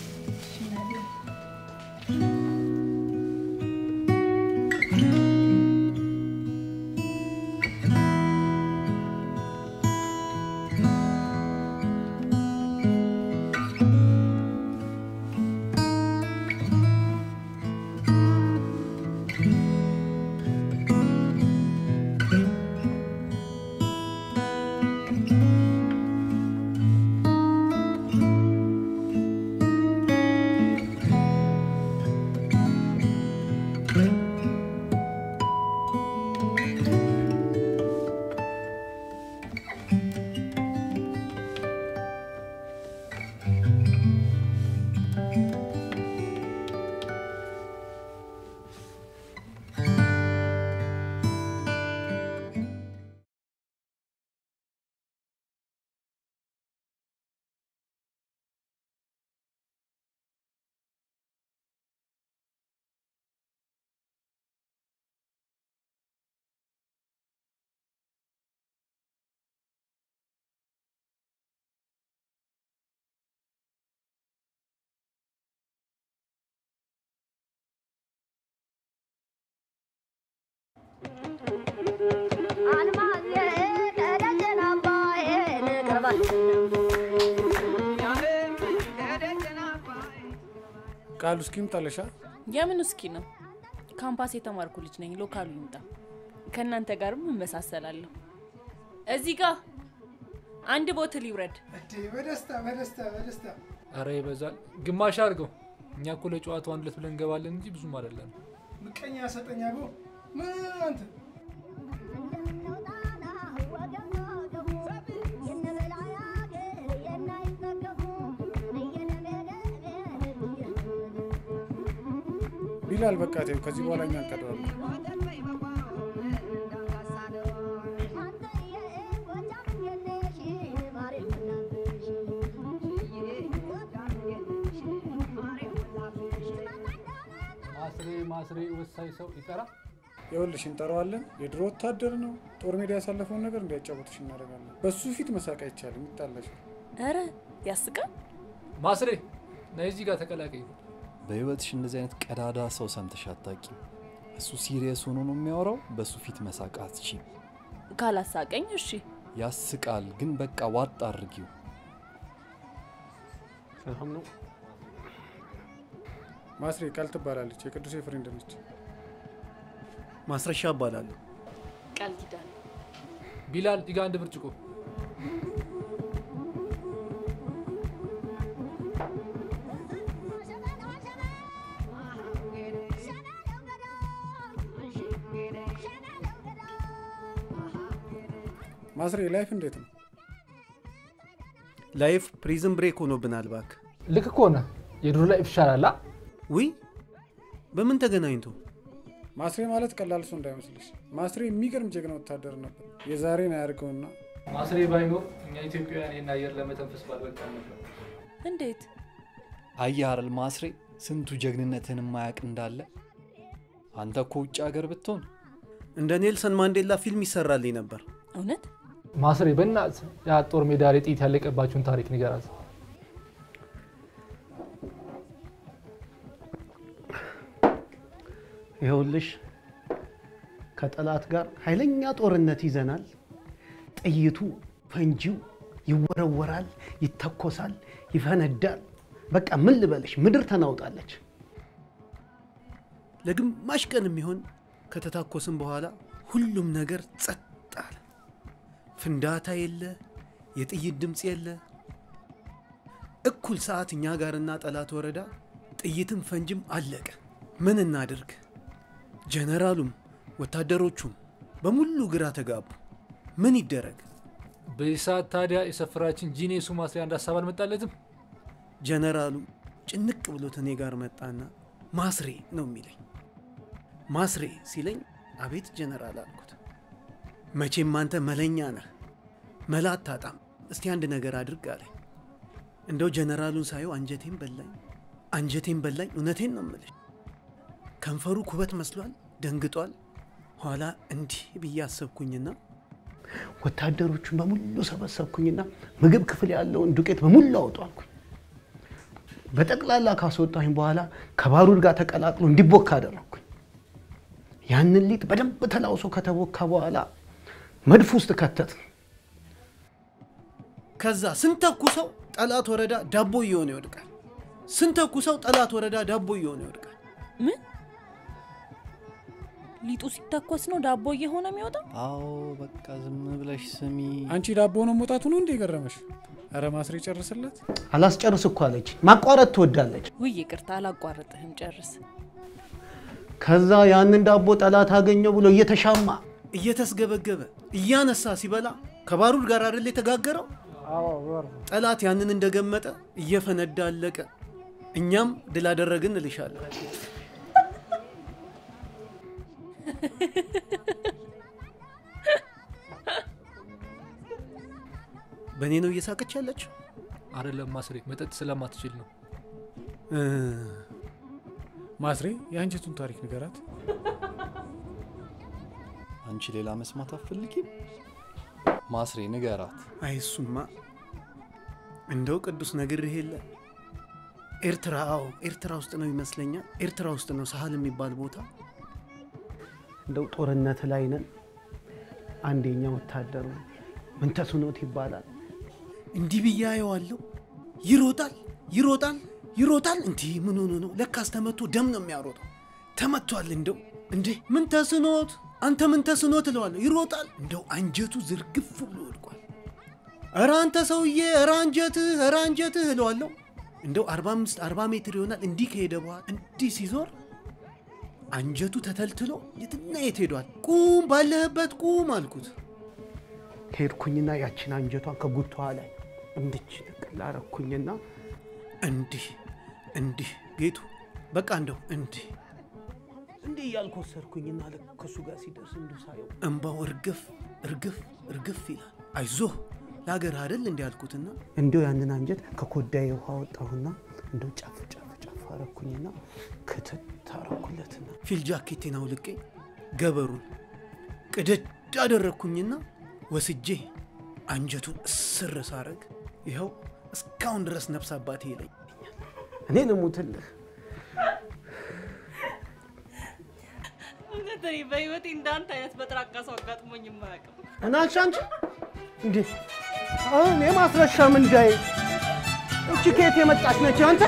S18: ቃሉ እስኪ ምጣለሻ
S19: የምን እስኪ ነው? ካምፓስ የተማርኩ ልጅ ነኝ። ሎካሉ ይምጣ። ከእናንተ ጋርም እመሳሰላለሁ። እዚህ ጋር አንድ ቦትል ይውረድ።
S1: በደስታ በደስታ በደስታ
S22: አረ ይበዛል። ግማሽ አድርገው። እኛ እኮ ለጨዋታው አንድ ሁለት ብለን እንገባለን እንጂ ብዙም አይደለም።
S1: ምቀኛ ሰጠኛ ጎ ምን አንተ
S18: ቢላል በቃ ተይው፣ ከዚህ በኋላ እኛ እንቀዳዋለን።
S22: ማስሬ ማስሬ ወሳኝ ሰው ይጠራ።
S18: ይኸውልሽ እንጠራዋለን። የድሮ ወታደር ነው። ጦር ሜዳ ያሳለፈውን ነገር እንዲያጫወትሽ እናደርጋለን። በሱ ፊት መሳቅ አይቻልም፣ ይጣላሻል።
S19: ኧረ ያስቃል።
S22: ማስሬ ነይ እዚህ ጋር ተቀላቀይ።
S16: በህይወትሽ እንደዚህ አይነት ቀዳዳ ሰው ሰምተሽ አታውቂም። እሱ ሲሪየስ ሆኖ ነው የሚያወራው። በሱ ፊት መሳቅ አትችይም።
S19: ካላሳቀኝ እሺ።
S16: ያስቃል፣ ግን በቃ ዋጥ አድርጊው።
S18: ሰላም ነው። ማስሬ ቃል ትባላለች። የቅዱሴ ፍሬንድ ነች።
S2: ማስረሻ እባላለሁ።
S19: ቃል ኪዳን
S22: ቢላል ዲጋ አንድ ብርጭቆ
S18: ማስሬ ላይፍ እንዴት ነው?
S2: ላይፍ ፕሪዝን ብሬክ ሆኖብናል። እባክህ
S22: ልክ ከሆነ የድሮ ላይፍ ይሻላል።
S2: ውይ በምን ተገናኝቶ?
S18: ማስሬ ማለት ቀላል ሰው እንዳይመስልሽ። ማስሬ የሚገርም ጀግና ወታደር ነበር። የዛሬን አያድርገውና
S22: ማስሬ ባይኖር እኛ ኢትዮጵያውያን ይህን አየር ለመተንፈስ ባልበቃን ነበር።
S19: እንዴት
S16: አየህ አይደል ማስሬ፣ ስንቱ ጀግንነትን የማያውቅ እንዳለ። አንተ እኮ ውጭ ሀገር ብትሆን
S2: እንደ ኔልሰን ማንዴላ ፊልም ይሰራልኝ ነበር።
S19: እውነት
S22: ማስሬ በእናት ያ ጦር ሜዳ ላይ ጥይት ያለቀባችሁን ታሪክ ንገራት።
S2: ይኸውልሽ ከጠላት ጋር ኃይለኛ ጦርነት ይዘናል። ጥይቱ ፈንጂው ይወረወራል፣ ይተኮሳል፣ ይፈነዳል። በቃ ምን ልበልሽ፣ ምድር ተናውጣለች። ለግማሽ ቀን የሚሆን ከተታኮስን በኋላ ሁሉም ነገር ጸጥ አለ። ፍንዳታ የለ፣ የጥይት ድምፅ የለ። እኩል ሰዓት እኛ ጋርና ጠላት ወረዳ ጥይትም ፈንጅም አለቀ። ምን እናድርግ? ጀነራሉም ወታደሮቹም በሙሉ ግራ ተጋቡ። ምን ይደረግ?
S22: በዚህ ሰዓት ታዲያ የሰፈራችን ጂኔሱ ማስሪያ አንድ ሀሳብ አልመጣለትም?
S2: ጀነራሉ ጭንቅ ብሎት እኔ ጋር መጣና ማስሬ ነው የሚለኝ። ማስሬ ሲለኝ አቤት ጀነራል አልኩት። መቼም አንተ መለኛ ነህ፣ መላ አታጣም። እስቲ አንድ ነገር አድርግ አለኝ። እንደው ጀነራሉን ሳየው አንጀቴን በላኝ፣ አንጀቴን በላኝ። እውነቴን ነው የምልሽ። ከንፈሩ ኩበት መስሏል፣ ደንግጧል። ኋላ እንዲህ ብዬ አሰብኩኝና ወታደሮቹን በሙሉ ሰበሰብኩኝና ምግብ ክፍል ያለውን ዱቄት በሙሉ አውጡ አልኩኝ። በጠቅላላ ካስወጣኝ በኋላ ከባሩድ ጋር ተቀላቅሎ እንዲቦካ አደረግኩኝ። ያንን ሊጥ በደንብ ተላውሶ ከተቦካ በኋላ መድፍ ውስጥ ከተት። ከዛ ስንተኩሰው ጠላት ወረዳ ዳቦ እየሆነ ይወድቃል። ስንተኩሰው ጠላት ወረዳ ዳቦ እየሆነ ይወድቃል።
S19: ምን ሊጡ ሲተኮስ ነው ዳቦ እየሆነ የሚወጣው?
S16: አዎ በቃ ዝም ብለሽ ስሚ።
S18: አንቺ ዳቦ ነው መውጣቱ ነው እንዴ የገረመሽ? ኧረ ማስሬ ጨርስለት።
S2: አላስጨርስ እኮ አለች። ማቋረጥ ትወዳለች።
S19: ውይ ይቅርታ አላቋርጥህም፣ ጨርስ።
S2: ከዛ ያንን ዳቦ ጠላት አገኘው ብሎ እየተሻማ እየተስገበገበ እያነሳ ሲበላ ከባሩድ ጋር አይደል የተጋገረው? ጠላት ያንን እንደገመጠ እየፈነዳ አለቀ። እኛም ድል አደረግን እልሻለሁ። በእኔ ነው እየሳቀች ያለች?
S22: አይደለም ማስሬ፣ መጠጥ ስለማትችል ነው።
S18: ማስሬ የአንጀቱን ታሪክ ንገራት።
S16: አንቺ ሌላ መስማት አትፈልጊም? ማስሬ ንገራት።
S2: አይ እሱማ እንደው ቅዱስ ነግሬህ የለ ኤርትራ፣ አዎ ኤርትራ ውስጥ ነው ይመስለኛል። ኤርትራ ውስጥ ነው ሳህል የሚባል ቦታ። እንደው ጦርነት ላይ ነን። አንደኛ ወታደሩ ምንተስኖት ይባላል። እንዲህ ብዬ አየዋለሁ። ይሮጣል ይሮጣል ይሮጣል። እንዲህ ምን ሆኖ ነው? ለካስ ተመቶ ደም ነው የሚያሮጠው። ተመቷል። እንደው እንዴ ምን ተስኖት አንተ ምን ተስኖት እለዋለሁ። ይሮጣል። እንደው አንጀቱ ዝርግፍ ብሎ ወድቋል። ኧረ አንተ ሰውዬ፣ ኧረ አንጀትህ፣ ኧረ አንጀትህ እለዋለሁ። እንደው 45 40 ሜትር ይሆናል። እንዲህ ከሄደ በኋላ እንዲህ ሲዞር አንጀቱ ተተልትሎ የትና የት ሄዷል። ቁም፣ ባለህበት ቁም አልኩት። ሄድኩኝና ያችን አንጀቷን ከጉቷ ላይ እንድች ንቅል አረኩኝና እንዲህ እንዲህ ጌቱ በቃ እንደው እንዲህ እንዲህ እያልኩ ወሰድኩኝና ልክ ከሱ ጋር ሲደርስ እንዱ ሳየው እንባው እርግፍ እርግፍ እርግፍ ይላል። አይዞህ ለሀገር አይደል እንዲህ አልኩትና እንዲው ያንን አንጀት ከኮዳዬ ውሃ ወጣሁና እንደው ጫፍ ጫፍ ጫፍ አረኩኝና ክትት አረኩለትና ፊል ጃኬቴን አውልቄ ገበሩን ቅደድ አደረግኩኝና ወስጄ አንጀቱን እስር ሳረግ ይኸው እስካሁን ድረስ ነፍስ አባቴ ይለኝ። እኔ ልሙትልህ
S5: እውነት እኔ በህይወቴ እንዳንተ አይነት በጥራቃ ሰው አጋጥሞኝ የማያውቅም።
S2: እናልሽ አንቺ እንዴ አሁን የማስረሻ ምንዳዬ እቺ ከየት የመጣች ነች አንተ?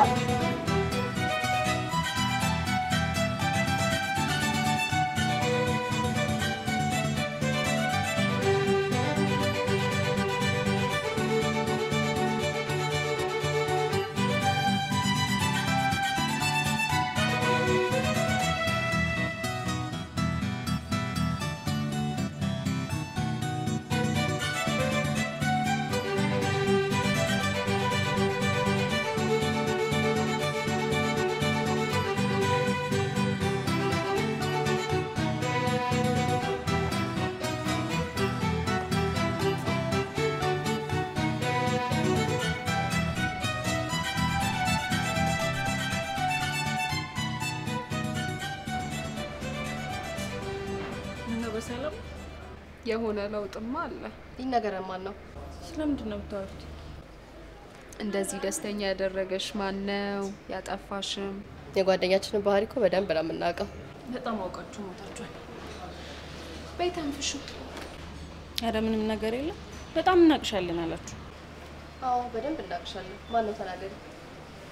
S4: ምነው በሰላም የሆነ ለውጥማ አለ።
S3: ይነገረን ማን ነው?
S19: ስለምንድን ነው የምታወሩት?
S4: እንደዚህ ደስተኛ ያደረገሽ ማን ነው? ያጠፋሽም?
S3: የጓደኛችንን ባህሪ እኮ በደንብ ነው የምናውቀው።
S19: በጣም አውቃችሁ ሞታችኋል።
S4: በይ ተንፍሹ።
S19: ኧረ ምንም ነገር የለም። በጣም እናቅሻለን አላችሁ።
S3: አዎ በደንብ እናቅሻለን። ማን ነው ተናገሪ?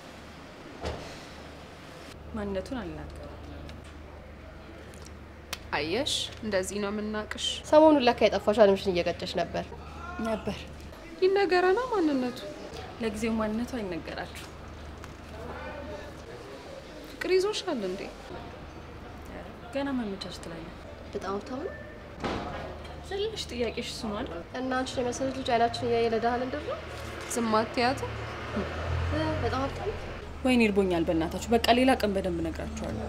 S19: ማንነቱን አልናገርም።
S4: አየሽ፣ እንደዚህ ነው የምናቅሽ።
S3: ሰሞኑን ለካ የጠፋሽ አለምሽን እየቀጨሽ ነበር
S19: ነበር።
S4: ይነገረና ማንነቱ
S19: ለጊዜው ማንነቱ አይነገራችሁ።
S4: ፍቅር ይዞሻል እንዴ?
S19: ገና ማመቻቸት ላይ ነው።
S3: በጣም ሀብታም ነው
S19: ትንሽ ጥያቄሽ እሱ ነው አይደል?
S3: እና አንቺን የመሰለች ልጅ አይናችን እያየ ለድሃ ልንድር ነው
S4: ዝም አትያትም?
S3: በጣም ሀብታም ነው።
S19: ወይኔ እርቦኛል፣ በእናታችሁ በቃ ሌላ ቀን በደንብ እነግራችኋለሁ።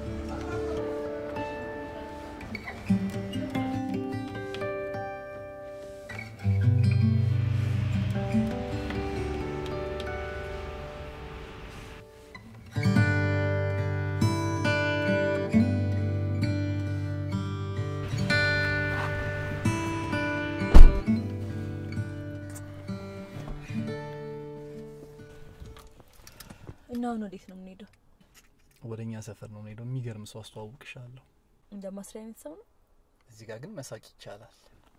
S19: እና አሁን ወዴት ነው የምንሄደው?
S16: ወደ እኛ ሰፈር ነው የምንሄደው። የሚገርም ሰው አስተዋውቅሻለሁ።
S19: እንደ ማስሪያ አይነት ሰው ነው።
S16: እዚህ ጋር ግን መሳቅ ይቻላል።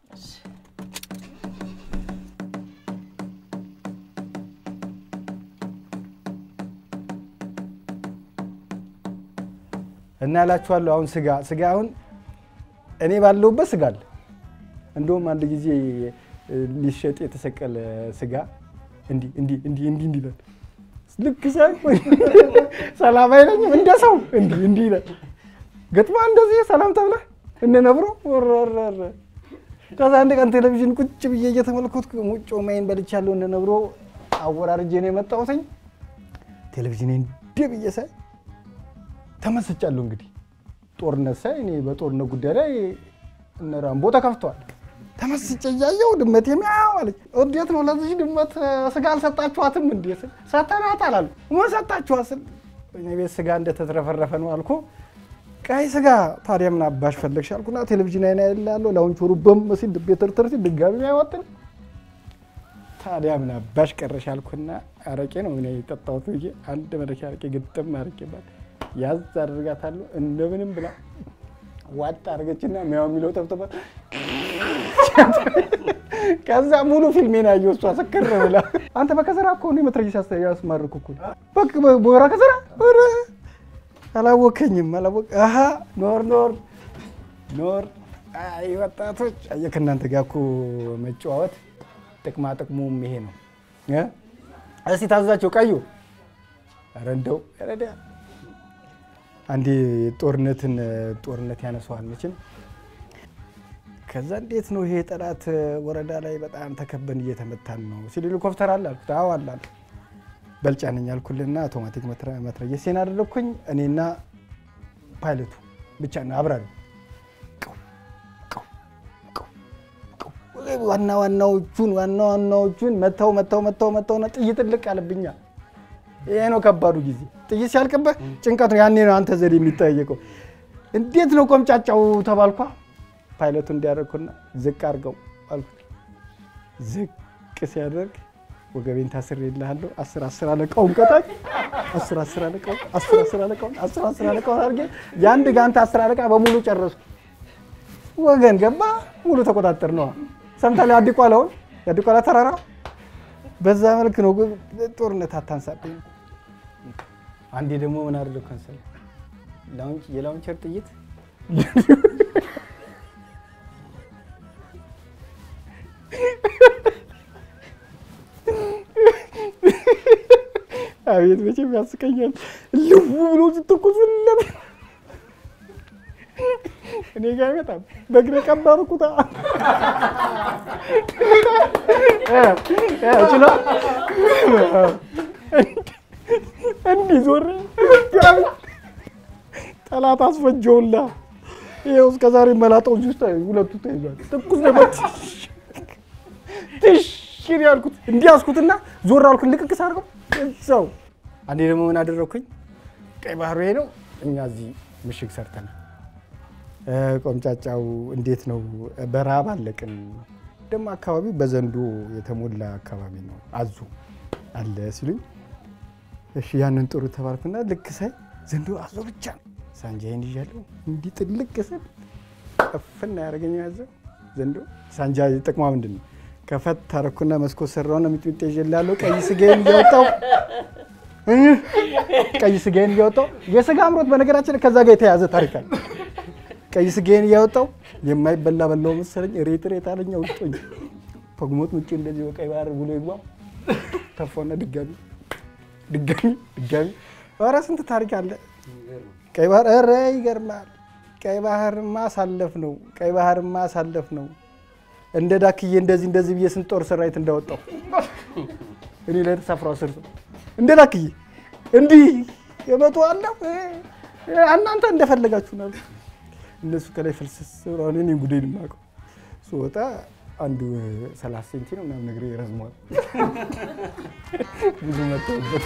S17: እና እላችኋለሁ አሁን ስጋ ስጋ አሁን እኔ ባለሁበት ስጋ አለ። እንደውም አንድ ጊዜ እ፣ ሊሸጥ የተሰቀለ ስጋ እንዲህ እንዲህ እንዲህ እንዲህ እንዲህ ይላል። ልክ ሳይ ሰላም አይለኝም እንደ ሰው እንዲህ እንዲህ ይላል። ገጥማ እንደዚህ ሰላም ተብላ እነ ነብሮ ወረረረ ከዛ አንድ ቀን ቴሌቪዥን ቁጭ ብዬ እየተመለከትኩ ሙጮ ማይን በልቻለሁ። እነ ነብሮ አወራርጄ ነው የመጣሁትኝ። ቴሌቪዥን እንዲህ ብዬ ሳይ ተመስጫለሁ። እንግዲህ ጦርነት ሳይ እኔ በጦርነት ጉዳይ ላይ እነ ራምቦ ተከፍተዋል። ተመስጬ እያየሁ ድመት የሚያው አለች። እንዴት ነው ለዚህ ድመት እ፣ ስጋ አልሰጣችኋትም? እንዴ ስል ሰተናት አላሉ። ምን ሰጣችኋት ስል እኔ ቤት ስጋ እንደተትረፈረፈ ነው አልኩ። ቀይ ስጋ ታዲያ ምን አባሽ ፈለግሽ አልኩና ቴሌቪዥን አይና ያለው ላውንቾሩ በም ሲል ድቤ ትርትር ሲል ድጋሚ አይወጥን ታዲያ ምን አባሽ ቀረሽ አልኩና አረቄ ነው ምን የጠጣሁት ብዬ አንድ መለኪያ አረቄ ግጥም አረቄ ባል ያዝ አድርጋታለሁ እንደምንም ብላ ዋጥ አድርገችና ሚያው የሚለው ጠብጠባ ከዛ ሙሉ ፊልሜን ያየው እሷ ስክር ብላ አንተ በከዘራ እኮ ነው መትረጊስ ያስማርኩ እኮ በቃ በወራ ከዘራ ኧረ አላወከኝም አላወቅ አሀ ኖር ኖር ኖር አይ ወጣቶች አየህ ከእናንተ ጋር እኮ መጨዋወት ጥቅማ ጥቅሙም ይሄ ነው እ? እስቲ ታዛቸው ቀዩ ኧረ እንደው ረዳ አንዴ ጦርነትን ጦርነት ያነሰዋል መቼም ከዛ እንዴት ነው ይሄ ጠላት ወረዳ ላይ በጣም ተከበን እየተመታን ነው ሲል ሄሊኮፕተር አለ አልኩት አዎ አለ አለ በልጫ ነኝ አልኩልና አውቶማቲክ መትረየሴን አደረግኩኝ እኔና ፓይለቱ ብቻ ነው አብራሪ ዋና ዋናዎቹን ዋና ዋናዎቹን መተው መተው መተው መተው ና ጥይት ልቅ አለብኛል ይሄ ነው ከባዱ ጊዜ ጥይት ሲያልቅብህ ጭንቀት ነው ያኔ ነው አንተ ዘዴ የሚጠየቀው እንዴት ነው ቆምጫጫው ተባልኳ ፓይለቱ እንዲያደርግኩና ዝቅ አድርገው አልኩት ዝቅ ሲያደርግ ወገቤን ታስር የልሃለሁ አስር አስር አለቃውን ቀጣች አስር አስር አለቃውን አስር አስር አለቃውን አስር አስር አለቃውን አድርጌ የአንድ ጋንታ አስር አለቃ በሙሉ ጨረሱ ወገን ገባ ሙሉ ተቆጣጠር ነው ሰምታለህ አዲቋላውን የአዲቋላ ተራራ በዛ መልክ ነው ጦርነት አታንሳብኝ አንዴ ደግሞ ምን አደረግኩ መሰለህ ላውንች የላውንቸር ጥይት አቤት መቼም ያስቀኛል። ልው ብሎ ሲተኮስ ለም እኔ ጋር አይመጣም። በእግሬ ቀባርኩታ ችሎ እንዲህ ዞሬ ጠላት አስፈጀውላ። ይኸው እስከ ዛሬ መላጣዎች ውስጥ ሁለቱ ተይዟል። ትኩስ ነበር። ትሽን ያልኩት እንዲህ ያዝኩትና ዞር አልኩት። ልቅቅ ሳርገው እዛው። አንዴ ደግሞ ምን አደረግኩኝ? ቀይ ባህሩ ይሄ ነው። እኛ እዚህ ምሽግ ሰርተናል። ቆምጫጫው እንዴት ነው? በረሃብ አለቅን። ደግሞ አካባቢው በዘንዶ የተሞላ አካባቢ ነው። አዞ አለ ሲሉኝ እሺ ያንን ጥሩ ተባልኩና ልክ ሳይ ዘንዶ አዞ ብቻ ነው። ሳንጃዬን ይዣለሁ። እንዲህ ጥልቅ ስል ቀፍና ያደረገኝ ያዘው ዘንዶ። ሳንጃ ጥቅሟ ምንድን ነው? ከፈት ታረኩና መስኮት ሰራውና ሚጥሚጣ ይዤላለሁ። ቀይ ስጋዬን እያወጣው ቀይ ስጋዬን እያወጣው የስጋ አምሮት በነገራችን ከዛ ጋር የተያዘ ታሪክ አለ። ቀይ ስጋዬን እያወጣው የማይበላ በላው መሰለኝ። ሬት ሬት አለኝ አውጦኝ ተጉሞት ምጭ እንደዚህ በቀይ ባህር ብሎ ይግባ ተፋውና ድጋሚ ድጋሚ ድጋሚ ኧረ ስንት ታሪክ አለ ቀይ ባህር። ኧረ ይገርማል። ቀይ ባህር ማሳለፍ ነው። ቀይ ባህር ማሳለፍ ነው። እንደ ዳክዬ እንደዚህ እንደዚህ ብዬ ስንት ጦር ሰራዊት እንዳወጣው እኔ ላይ ተሳፍረው አስር ሰው እንደ ዳክዬ እንዲህ የመቶ አለ እናንተ እንደፈለጋችሁ ነው። እነሱ ከላይ ፍልስስ ብለዋል። እኔ ጉዴን የማውቀው ስወጣ አንዱ ሰላሳ ሴንቲ ነው ምናምን ነገር ይረዝመዋል። ብዙ መጥተውበት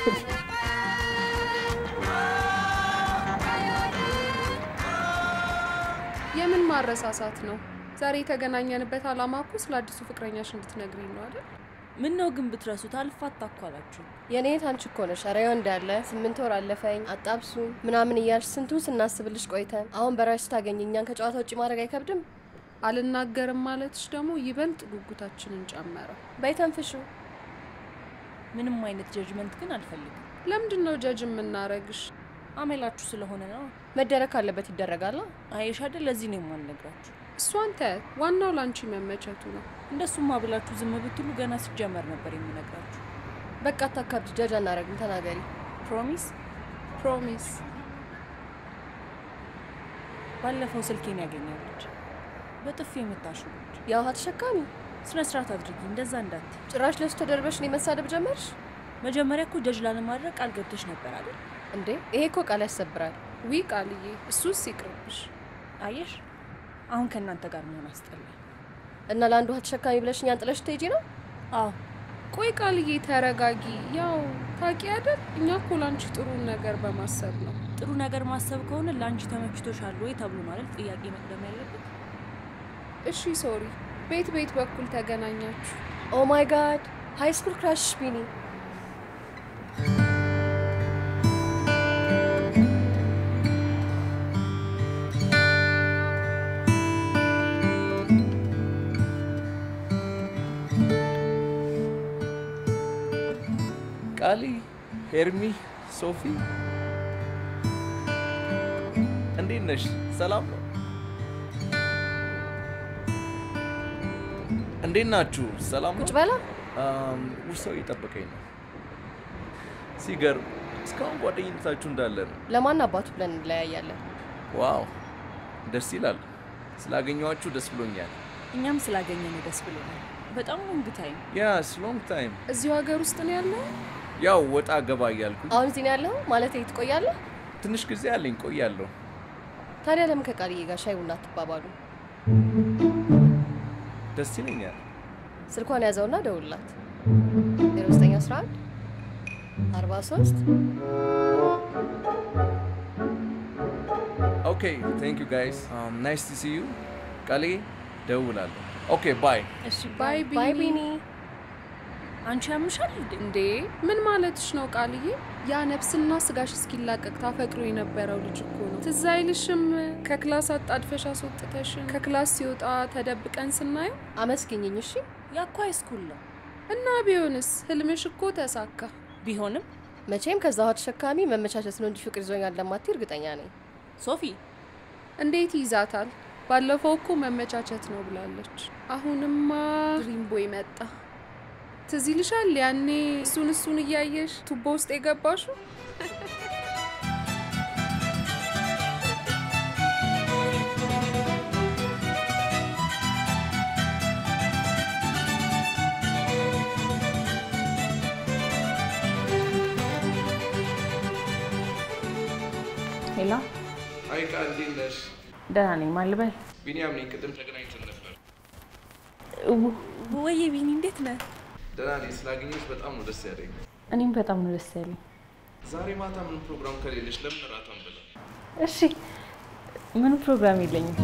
S4: የምን ማረሳሳት ነው? ዛሬ የተገናኘንበት አላማ እኮ ስለ አዲሱ ፍቅረኛሽ እንድትነግሪኝ ነው አይደል?
S19: ምን ነው ግን ብትረሱት አልፋታ እኮ አላችሁ።
S3: የኔት አንቺ እኮ ነሽ። ኧረ ይኸው እንዳለ ስምንት ወር አለፈኝ አጣብሱ ምናምን እያልሽ ስንቱን ስናስብልሽ ቆይተን አሁን በራሽ ስታገኝ እኛን ከጨዋታ ውጭ ማድረግ አይከብድም?
S4: አልናገርም ማለትሽ ደግሞ ይበልጥ ጉጉታችንን ጨመረው።
S3: በይተንፍሹ
S19: ምንም አይነት ጀጅመንት ግን አልፈልግም።
S4: ለምንድን ነው ጀጅ የምናረግሽ?
S19: አሜላችሁ ስለሆነ ነው።
S3: መደረግ ካለበት ይደረጋል።
S19: አየሽ አይደል? ለዚህ ነው የማልነግራችሁ።
S4: እሷን ተያት። ዋናው ላንቺ መመቸቱ ነው።
S19: እንደሱማ ብላችሁ ዝም ብትሉ ገና ሲጀመር ነበር የምነግራችሁ።
S3: በቃ አታካብድ። ጀጅ አናረግም። ተናገሪ።
S19: ፕሮሚስ
S4: ፕሮሚስ።
S19: ባለፈው ስልኬን ያገኛለች በጥፊ የምታሽው ልጅ
S3: የውሃ ተሸካሚ
S19: ስነ ስርዓት አድርጊ። እንደዛ እንዳት
S3: ጭራሽ ለሱ ተደርበሽ እኔ መሳደብ ጀመርሽ።
S19: መጀመሪያ እኮ ጀጅ ላለማድረግ ቃል ገብተሽ ነበር አይደል?
S3: እንዴ ይሄ እኮ ቃል ያሰብራል።
S4: ዊ ቃልዬ፣ እሱስ ይቅርብሽ።
S19: አየሽ፣ አሁን ከእናንተ ጋር መሆን አስጠላኝ።
S3: እና ለአንድ ውሃ ተሸካሚ ብለሽ እኛን ጥለሽ ትሄጂ ነው?
S19: አዎ።
S4: ቆይ ቃልዬ ተረጋጊ። ያው ታውቂ አይደል እኛ እኮ ላንቺ ጥሩ ነገር በማሰብ ነው።
S19: ጥሩ ነገር ማሰብ ከሆነ ለአንቺ ተመችቶሻል ወይ ተብሎ ማለት ጥያቄ መቅደም ያለበት።
S4: እሺ ሶሪ። ቤት ቤት በኩል ተገናኛችሁ?
S3: ኦ ማይ ጋድ ሃይ ስኩል ክራሽ ቢኒ
S7: ቃሊ፣ ሄርሚ፣ ሶፊ እንዴት ነሽ? ሰላም ነው? እንዴት ናችሁ? ሰላም ነው?
S3: ቁጭ በላ።
S7: ውርሰው እየጠበቀኝ ነው። ሲገርም እስካሁን ጓደኝነታችሁ እንዳለ ነው።
S3: ለማን አባቱ ብለን እንለያያለን?
S7: ዋው ደስ ይላል። ስላገኘኋችሁ ደስ ብሎኛል።
S19: እኛም ስላገኘን ደስ ብሎናል። በጣም ሎንግ ታይም።
S7: ያስ ሎንግ ታይም።
S4: እዚሁ ሀገር ውስጥ ነው ያለው?
S7: ያው ወጣ ገባ እያልኩኝ
S3: አሁን እዚህ ነው ያለው ማለት ትቆያለህ?
S7: ትንሽ ጊዜ አለኝ፣ ቆያለሁ።
S3: ታዲያ ለምን ከቃልዬ ጋር ሻይ ቡና አትባባሉ?
S7: ደስ ይለኛል።
S3: ስልኳን ያዘውና ደውልላት 0911 43
S7: ኦኬ ቴንክ ዩ ጋይስ ናይስ ቱ ሲ ዩ ቃሌ ደውላለሁ። ኦኬ ባይ
S4: እሺ ባይ
S3: ባይ ቢኒ።
S19: አንቺ ያምሻል
S4: እንዴ? ምን ማለትሽ ነው ቃልዬ? ያ ነፍስና ስጋሽ እስኪላቀቅ ታፈቅሮ የነበረው ልጅ እኮ ነው። ትዝ አይልሽም? ከክላስ አጣድፈሽ አስወጥተሽን ከክላስ ሲወጣ ተደብቀን ስናየው።
S3: አመስግኝኝ እሺ።
S19: ያኳ ስኩል ነው
S4: እና ቢሆንስ ህልምሽ እኮ ተሳካ።
S19: ቢሆንም
S3: መቼም ከዛ ውሃ ተሸካሚ መመቻቸት ነው እንጂ ፍቅር ይዞኛል እንደማትይ እርግጠኛ ነኝ።
S19: ሶፊ
S4: እንዴት ይዛታል? ባለፈው እኮ መመቻቸት ነው ብላለች። አሁንማ ድሪምቦ ይመጣ። ትዝ ይልሻል ያኔ እሱን እሱን እያየሽ ቱቦ ውስጥ የገባሹ?
S5: ሄሎ፣
S7: አይ ቃል እንዴት ነሽ?
S5: ደህና ነኝ። ማን ልበል?
S7: ቢኒያም ነኝ። ቅድም ተገናኝተን ነበር።
S19: ወይ ቢኒ፣ እንዴት ነህ?
S7: ደህና ነኝ። ስላገኘሽ በጣም ነው ደስ ያለኝ።
S5: እኔም በጣም ነው ደስ ያለኝ።
S7: ዛሬ ማታ ምን ፕሮግራም ከሌለሽ ለምን እራት አንበላ?
S5: እሺ፣ ምንም ፕሮግራም የለኝም።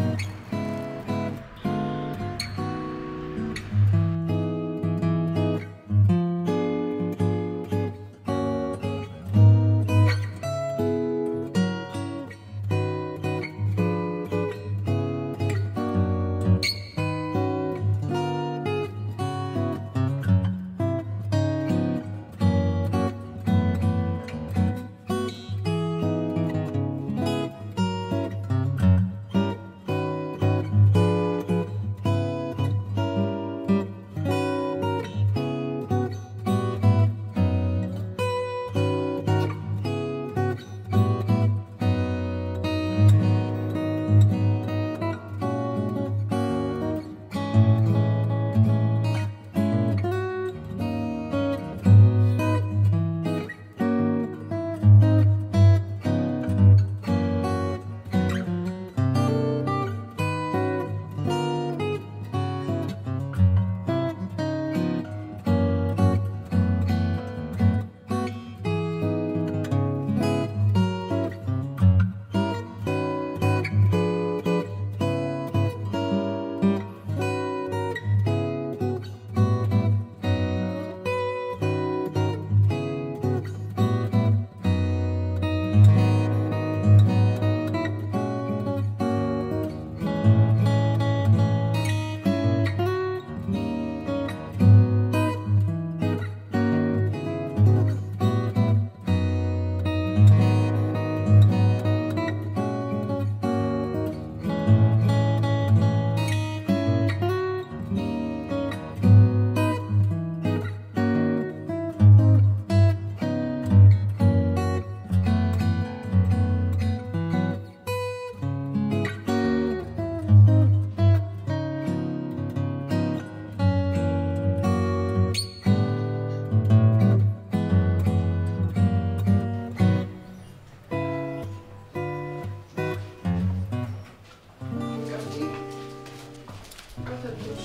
S4: ተብሎሽ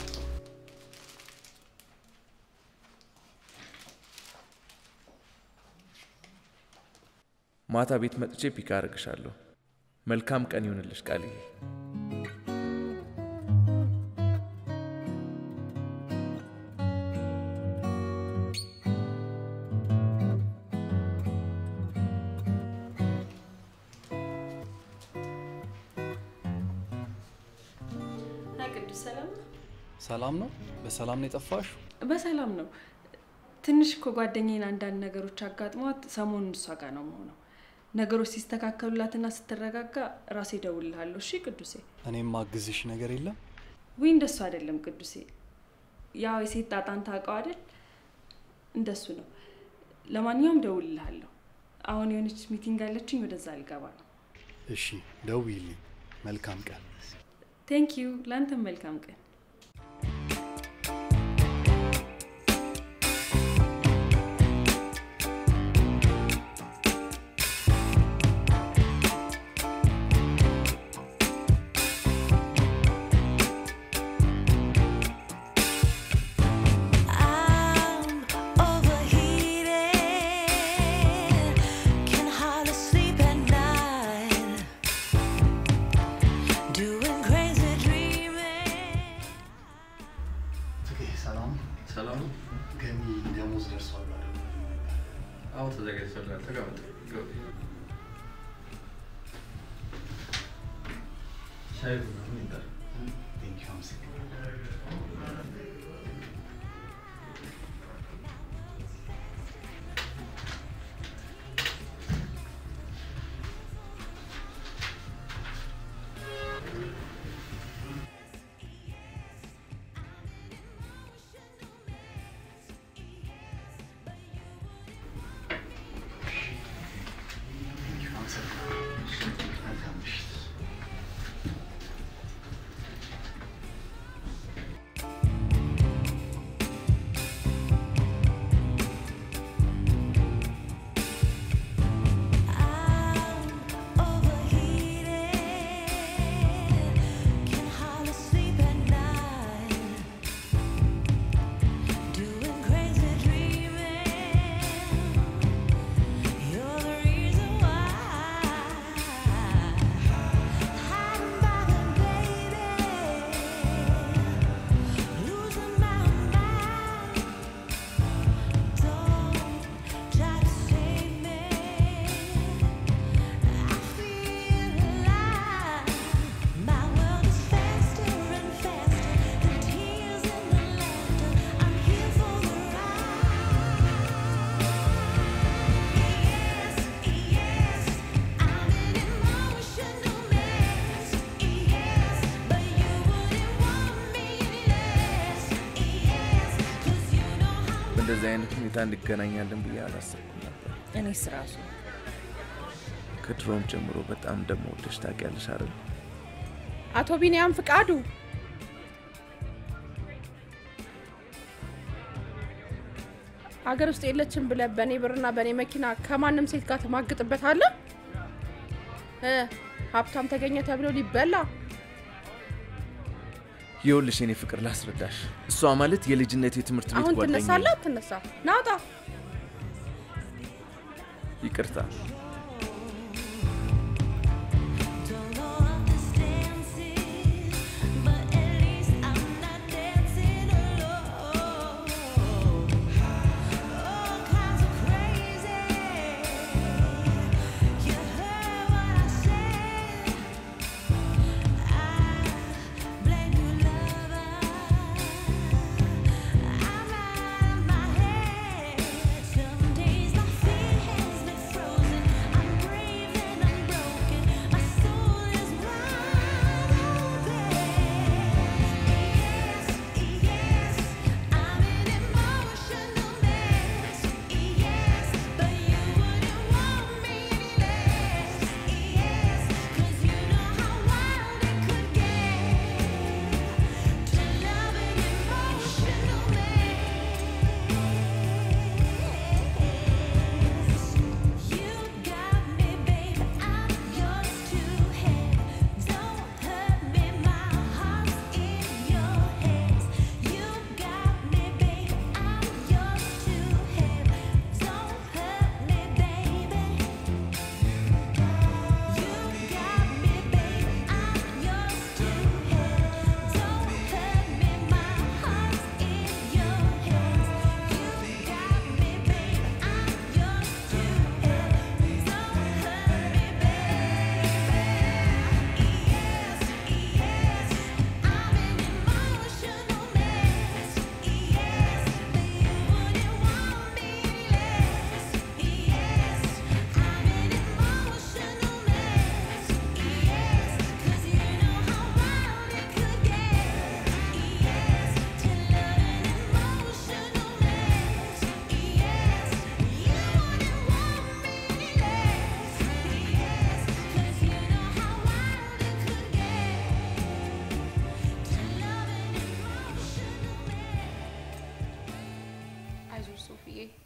S7: ማታ ቤት መጥቼ ፒካ አርግሻለሁ። መልካም ቀን ይሁንልሽ ቃልዬ።
S19: ሀይ ቅዱስ ሰላም ነው?
S16: ሰላም ነው? በሰላም ነው የጠፋሽ?
S19: በሰላም ነው። ትንሽ እኮ ጓደኛዬን አንዳንድ ነገሮች አጋጥሟት ሰሞኑን እሷ ጋር ነው መሆነው። ነገሮች ሲስተካከሉላትና ስትረጋጋ ራሴ እደውልልሃለሁ። እሺ ቅዱሴ?
S16: እኔም ማግዝሽ ነገር የለም?
S19: ውይ እንደሱ አይደለም ቅዱሴ። ያው የሴት ጣጣን ታውቀው አይደል? እንደሱ ነው። ለማንኛውም እደውልልሃለሁ። አሁን የሆነች ሚቲንግ አለችኝ፣ ወደዛ ልገባ ነው።
S16: እሺ፣ ደውይልኝ። መልካም ቀን።
S19: ቴንክ ዩ። ለአንተም መልካም ቀን።
S14: I'm overheated, can hardly sleep at night, doing crazy dreaming.
S6: ሰላም
S15: ሰላም ነው?
S6: ገኒ ደሞዝ ደርሷል አይደል?
S15: አዎ ተዘጋጅቶላል። ተቀመጥ። ግባ። ሻይ ቡና ምን ይባላል?
S6: ቴንኪው አመሰግናለሁ። ቴንኪው አመሰግናለሁ። መልካም ምሽት።
S14: Can hardly sleep at night, doing crazy dreaming. You're the reason why. Hiding by the baby, losing my mind. Don't try to save me. I feel alive. My world is faster and faster. The tears and the laughter. I'm here for the ride. Yes, yes, I'm an emotional mess. Yes, but you wouldn't want me less. Yes, 'cause you know how.
S7: በእንደዚህ አይነት ሁኔታ እንገናኛለን ብዬ አላሰብኩም ነበር።
S19: እኔስ ራሱ
S7: ከድሮም ጀምሮ በጣም እንደምወደሽ ታውቂያለሽ አይደል?
S4: አቶ ቢንያም ፍቃዱ ሀገር ውስጥ የለችም ብለህ በእኔ ብርና በእኔ መኪና ከማንም ሴት ጋር ትማግጥበታለህ? እ ሀብታም ተገኘ ተብሎ ሊበላ
S7: ይኸውልሽ የኔ ፍቅር ላስረዳሽ። እሷ ማለት የልጅነት የትምህርት ቤት
S4: አሁን
S7: ጓደኛዬ
S4: ትነሳለህ? አትነሳ? ናውጣ
S7: ይቅርታ
S14: Some days my feet has been frozen.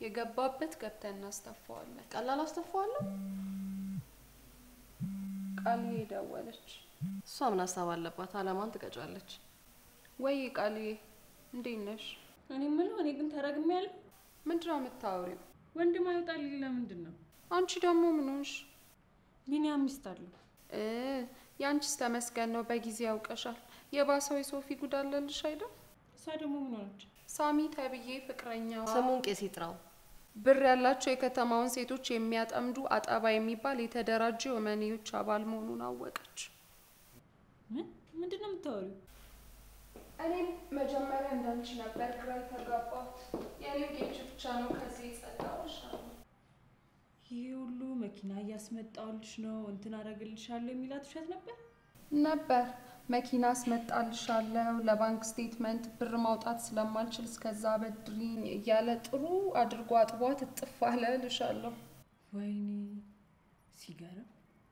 S4: የገባበት ገብተን እናስተፋዋለን።
S3: ቀላል አስተፋዋለሁ።
S4: ቃልዬ ደወለች።
S3: እሷ ምን ሀሳብ አለባት? አላማን ትቀጫለች።
S4: ወይ ቃልዬ እንዴት ነሽ?
S5: እኔ የምለው እኔ ግን ተረግሜያለሁ።
S4: ምንድን ነው የምታወሪው?
S5: ወንድም አይወጣልኝ ለምንድን ነው?
S4: አንቺ ደግሞ ምን ሆንሽ?
S5: ቢኒያም ሚስት አለው።
S4: እ የአንቺስ ተመስገን ነው፣ በጊዜ ያውቀሻል። የባሰው የሶፊ ጉድ አለልሽ አይደል?
S5: እሷ ደግሞ ምን ሆነች?
S4: ሳሚ ተብዬ ፍቅረኛዋ
S3: ስሙን ቄስ ይጥራው።
S4: ብር ያላቸው የከተማውን ሴቶች የሚያጠምዱ አጠባ የሚባል የተደራጀ የወመኔዎች አባል መሆኑን አወቀች።
S5: ምን ምንድን ነው የምታወሪው?
S4: እኔም መጀመሪያ እንዳንቺ ነበር ግራ የተጋባሁት። የኔው ጌች ብቻ ነው ከዚህ የጸዳውሽ
S5: ይህ ሁሉ መኪና እያስመጣልሽ ነው እንትን አደርግልሻለሁ የሚላት ውሸት ነበር
S4: ነበር። መኪና አስመጣልሻለሁ፣ ለባንክ ስቴትመንት ብር ማውጣት ስለማልችል እስከዛ በድሪኝ እያለ ጥሩ አድርጎ አጥቧት እጥፍ አለ እልሻለሁ።
S5: ወይኔ ሲገርም።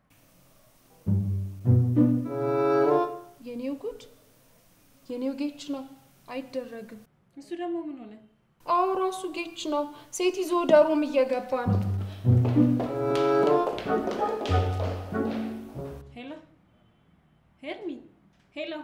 S4: የኔው ጉድ የኔው ጌች ነው፣ አይደረግም።
S5: እሱ ደግሞ ምን ሆነ?
S4: አዎ ራሱ ጌች ነው። ሴት ይዞ ወደ ሮም እየገባ ነው።
S5: ሄሎ ሄርሚ፣ ሄሎ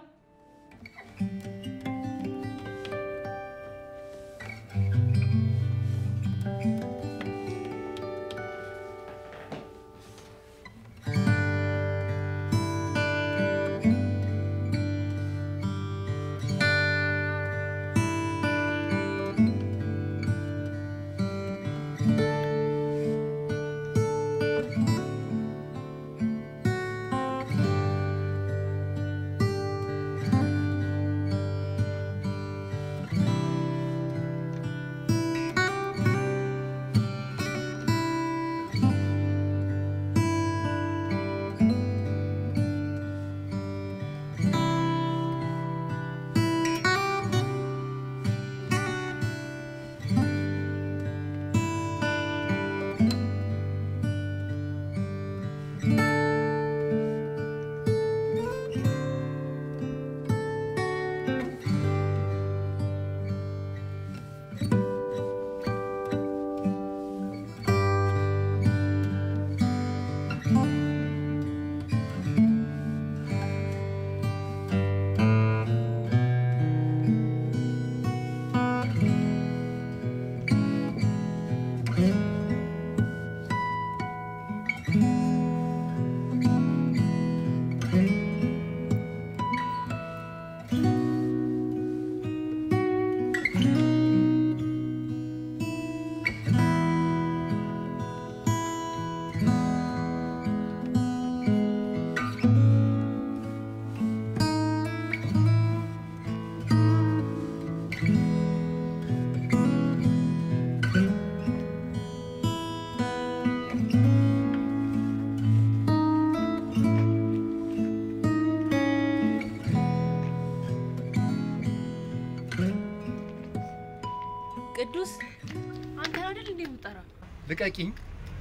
S19: ቅዱስ አንተ አይደል እንዴ የምጠራ?
S16: ልቀቂኝ።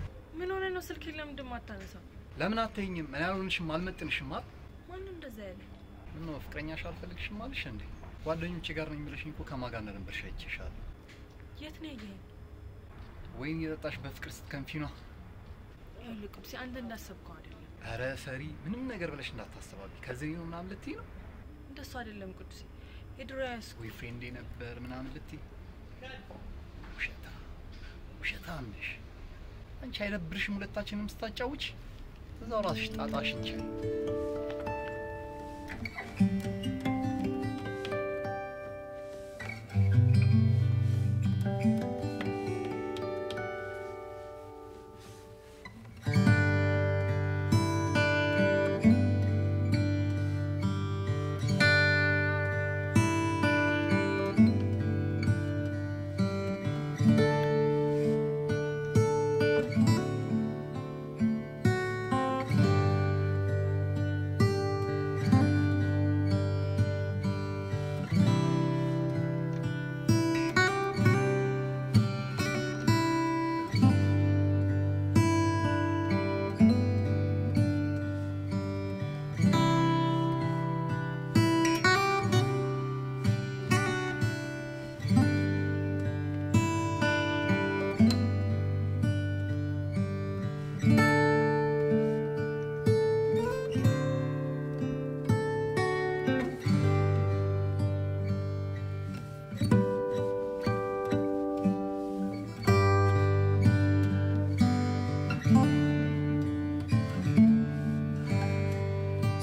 S19: ምን ሆነ ነው ስልኬን ለምንድን የማታነሳው?
S16: ለምን አትይኝም? እኔ አልሆንሽም፣ አልመጥንሽም አይደል?
S19: ማነው እንደዛ ያለ?
S16: ምን ነው ፍቅረኛሽ አልፈልግሽም አልሽ እንዴ? ጓደኞቼ ጋር ነው የሚለሽኝ እኮ ከማን ጋር እንደነበርሽ አይቼሻለሁ።
S19: የት ነው ያየኸኝ?
S16: ወይን የጠጣሽ በፍቅር ስትከንፊ ነው።
S19: ይኸውልህ ቅዱሴ አንተ እንዳሰብከው አይደለም።
S16: ኧረ ሰሪ፣ ምንም ነገር ብለሽ እንዳታስተባቢ። ከዚህ ነው ምናምን ልትይ ነው?
S19: እንደሱ አይደለም ቅዱሴ። የድሮ ያስ
S16: ወይ ፍሬንዴ ነበር ምናምን ልትይ? ውሸታ ውሸታም ነሽ አንቺ። አይደብርሽም ሁለታችንም ስታጫውች? እዛው ራስሽ ጣጣሽን ቻይ።
S14: Thank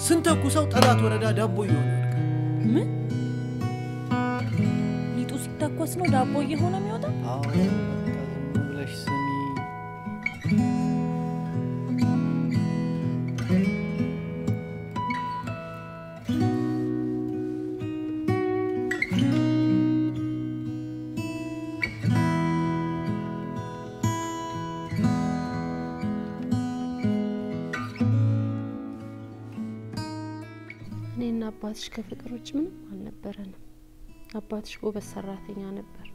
S2: ስንተኩሰው ጠላት ወረዳ ዳቦ እየሆነ ይወድቃል።
S19: ምን ሊጡ ሲተኮስ ነው ዳቦ እየሆነ የሚወጣው?
S16: አዎ በቃ ዝም ብለሽ ስሚ።
S10: እኔና አባትሽ ከፍቅር ውጭ ምንም አልነበረንም። አባትሽ ጎበዝ ሰራተኛ ነበር።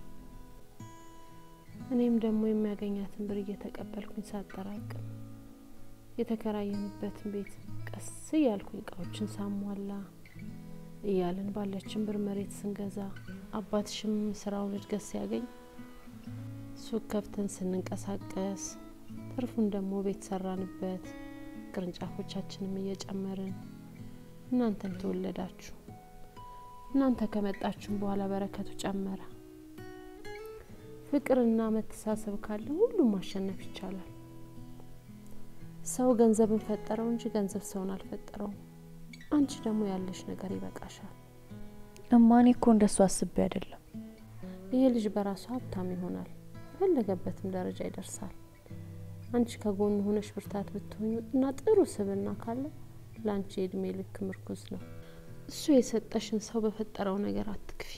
S10: እኔም ደግሞ የሚያገኛትን ብር እየተቀበልኩኝ ሳጠራቅም የተከራየንበትን ቤት ቀስ እያልኩኝ እቃዎችን ሳሟላ እያለን ባለችን ብር መሬት ስንገዛ አባትሽም ስራውን እድገት ሲያገኝ ሱቅ ከፍተን ስንንቀሳቀስ ትርፉን ደግሞ ቤት ሰራንበት። ቅርንጫፎቻችንም እየጨመርን እናንተም ተወለዳችሁ። እናንተ ከመጣችሁም በኋላ በረከቱ ጨመረ። ፍቅርና መተሳሰብ ካለ ሁሉም ማሸነፍ ይቻላል። ሰው ገንዘብን ፈጠረው እንጂ ገንዘብ ሰውን አልፈጠረውም። አንቺ ደግሞ ያለሽ ነገር ይበቃሻል።
S19: እማኔ እኮ እንደሱ አስቤ አይደለም።
S10: ይሄ ልጅ በራሱ ሀብታም ይሆናል፣ የፈለገበትም ደረጃ ይደርሳል። አንቺ ከጎኑ ሆነሽ ብርታት ብትሆኙ እና ጥሩ ስብና ካለ ለአንቺ የእድሜ ልክ ምርኩዝ ነው። እሱ የሰጠሽን ሰው በፈጠረው ነገር አትክፊ።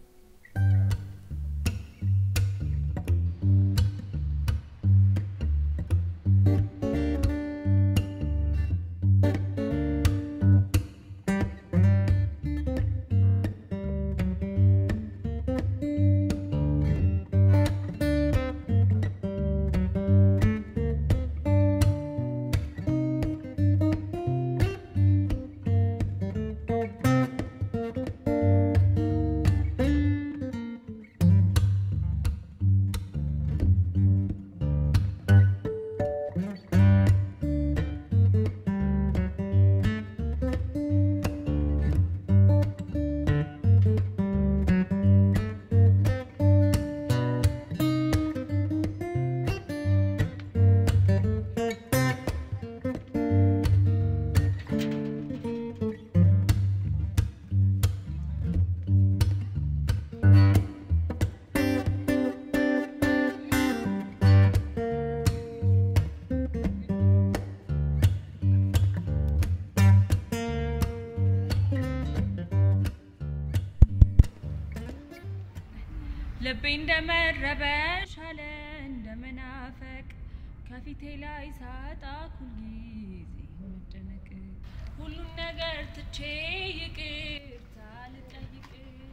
S19: ልቤ እንደመረበሽ አለ እንደ መናፈቅ ከፊቴ ላይ ሳጣ ሁልጊዜ መጨነቅ ሁሉን ነገር ትቼ ይቅርታ ልጠይቅ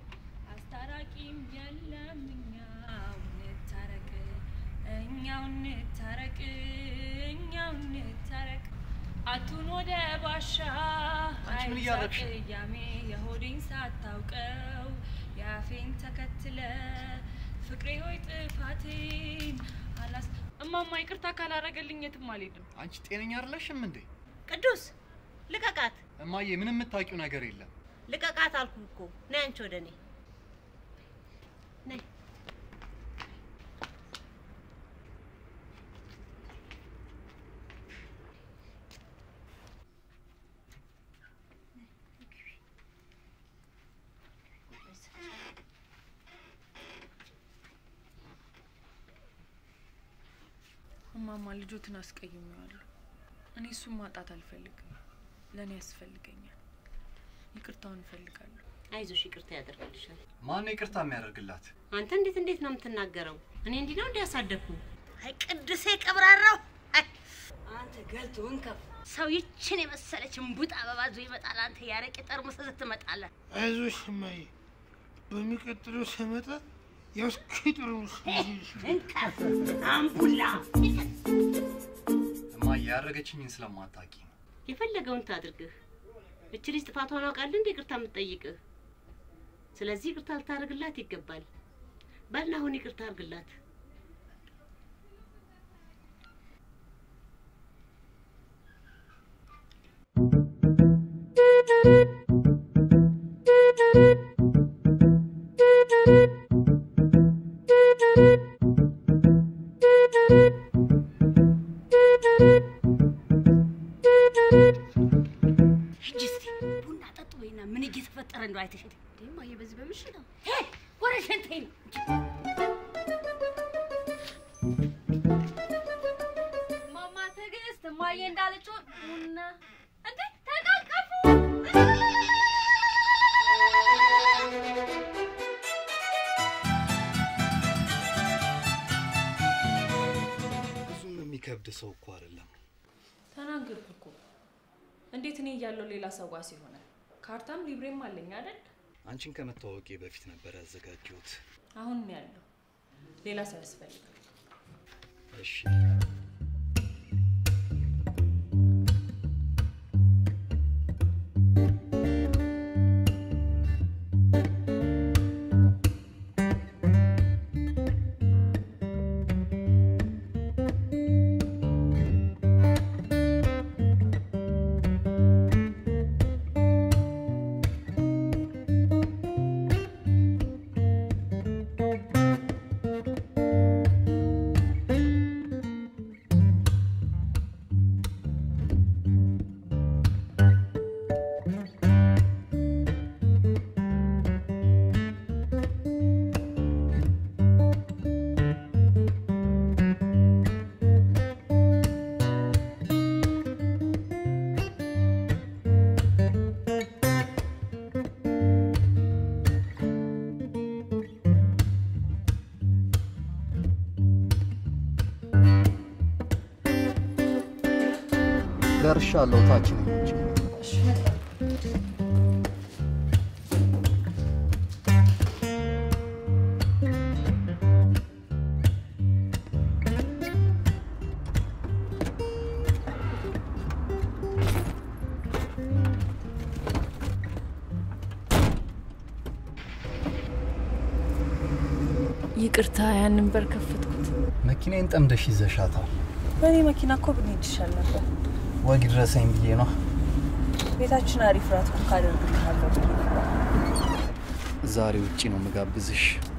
S19: አስታራቂም የለም እኛው እንታረቅ እኛው እንታረቅ እኛው እንታረቅ አቱን ወደ ባሻ
S6: አንቺ ምን እያደረግሽ ነው?
S19: ቅያሜ የሆዴን ሳታውቀው የአፌን ተከትለ ፍቅሬ ሆይ ጥፋቴን አላስ እማማ ይቅርታ ካላረገልኝ የትም አልሄድም።
S16: አንቺ ጤነኛ አይደለሽም እንዴ?
S9: ቅዱስ ልቀቃት፣
S16: እማዬ ምንም የምታውቂው ነገር የለም።
S9: ልቀቃት አልኩ እኮ። ነይ አንቺ ወደ እኔ ነይ።
S19: እማማ ልጆትን አስቀይሜዋለሁ። እኔ እሱን ማጣት አልፈልግም። ለእኔ ያስፈልገኛል። ይቅርታውን እፈልጋለሁ።
S9: አይዞሽ፣ ይቅርታ ያደርግልሻል።
S16: ማን ነው ይቅርታ የሚያደርግላት?
S9: አንተ እንዴት እንዴት ነው የምትናገረው? እኔ እንዲህ ነው እንዲያሳደግኩ? አይ ቅዱሴ ቀብራራው፣ አይ አንተ ገልቶ እንከፍ ሰው ይችን የመሰለች እምቡጥ አበባ ዞ ይመጣል። አንተ ያረቄ ጠርሙስ ይዘህ ትመጣለህ።
S1: አይዞሽ እማዬ፣ በሚቀጥለው ስመጣ የውስኪ ጠርሙስ
S9: እንከፍ አምቡላ
S16: እማዬ ያደረገችኝን ስለማታውቂ ነው።
S9: የፈለገውን ታድርግህ። እች ልጅ ጥፋቷን አውቃለህ እንደ ይቅርታ የምትጠይቅህ። ስለዚህ ይቅርታ ልታደርግላት ይገባል። በልና አሁን ይቅርታ አድርግላት። ሂጂ እንደዚህ በምሽት ነው? ሄድ ወደ ሸንተኝ ነው። ማማ ትዕግስት እማዬ እንዳለችው ቡና እንዴ ተቃቀፉ።
S16: ብዙም የሚከብድ ሰው እኮ አይደለም።
S19: ተናገርኩ እኮ። እንዴት እኔ እያለሁ ሌላ ሰው ዋስ ይሆናል? ካርታም ሊብሬም አለኝ አይደል?
S16: አንቺን ከመተዋወቄ በፊት ነበር ያዘጋጀሁት።
S19: አሁን ነው ያለው። ሌላ ሰው ያስፈልጋል።
S16: እሺ ደርሻለሁ። ታች ነኝ እንጂ
S19: ይቅርታ፣ ያንን በር ከፈትኩት።
S16: መኪናዬን ጠምደሽ ይዘሻታል።
S19: በእኔ መኪና እኮ ብንሄድ ይሻል ነበር።
S16: ወግ ድረሰኝ ብዬ ነው።
S19: ቤታችን አሪፍ ራት ኩክ አደርግልሃለሁ ብዬ ነበር።
S16: ዛሬ ውጪ ነው ምጋብዝሽ።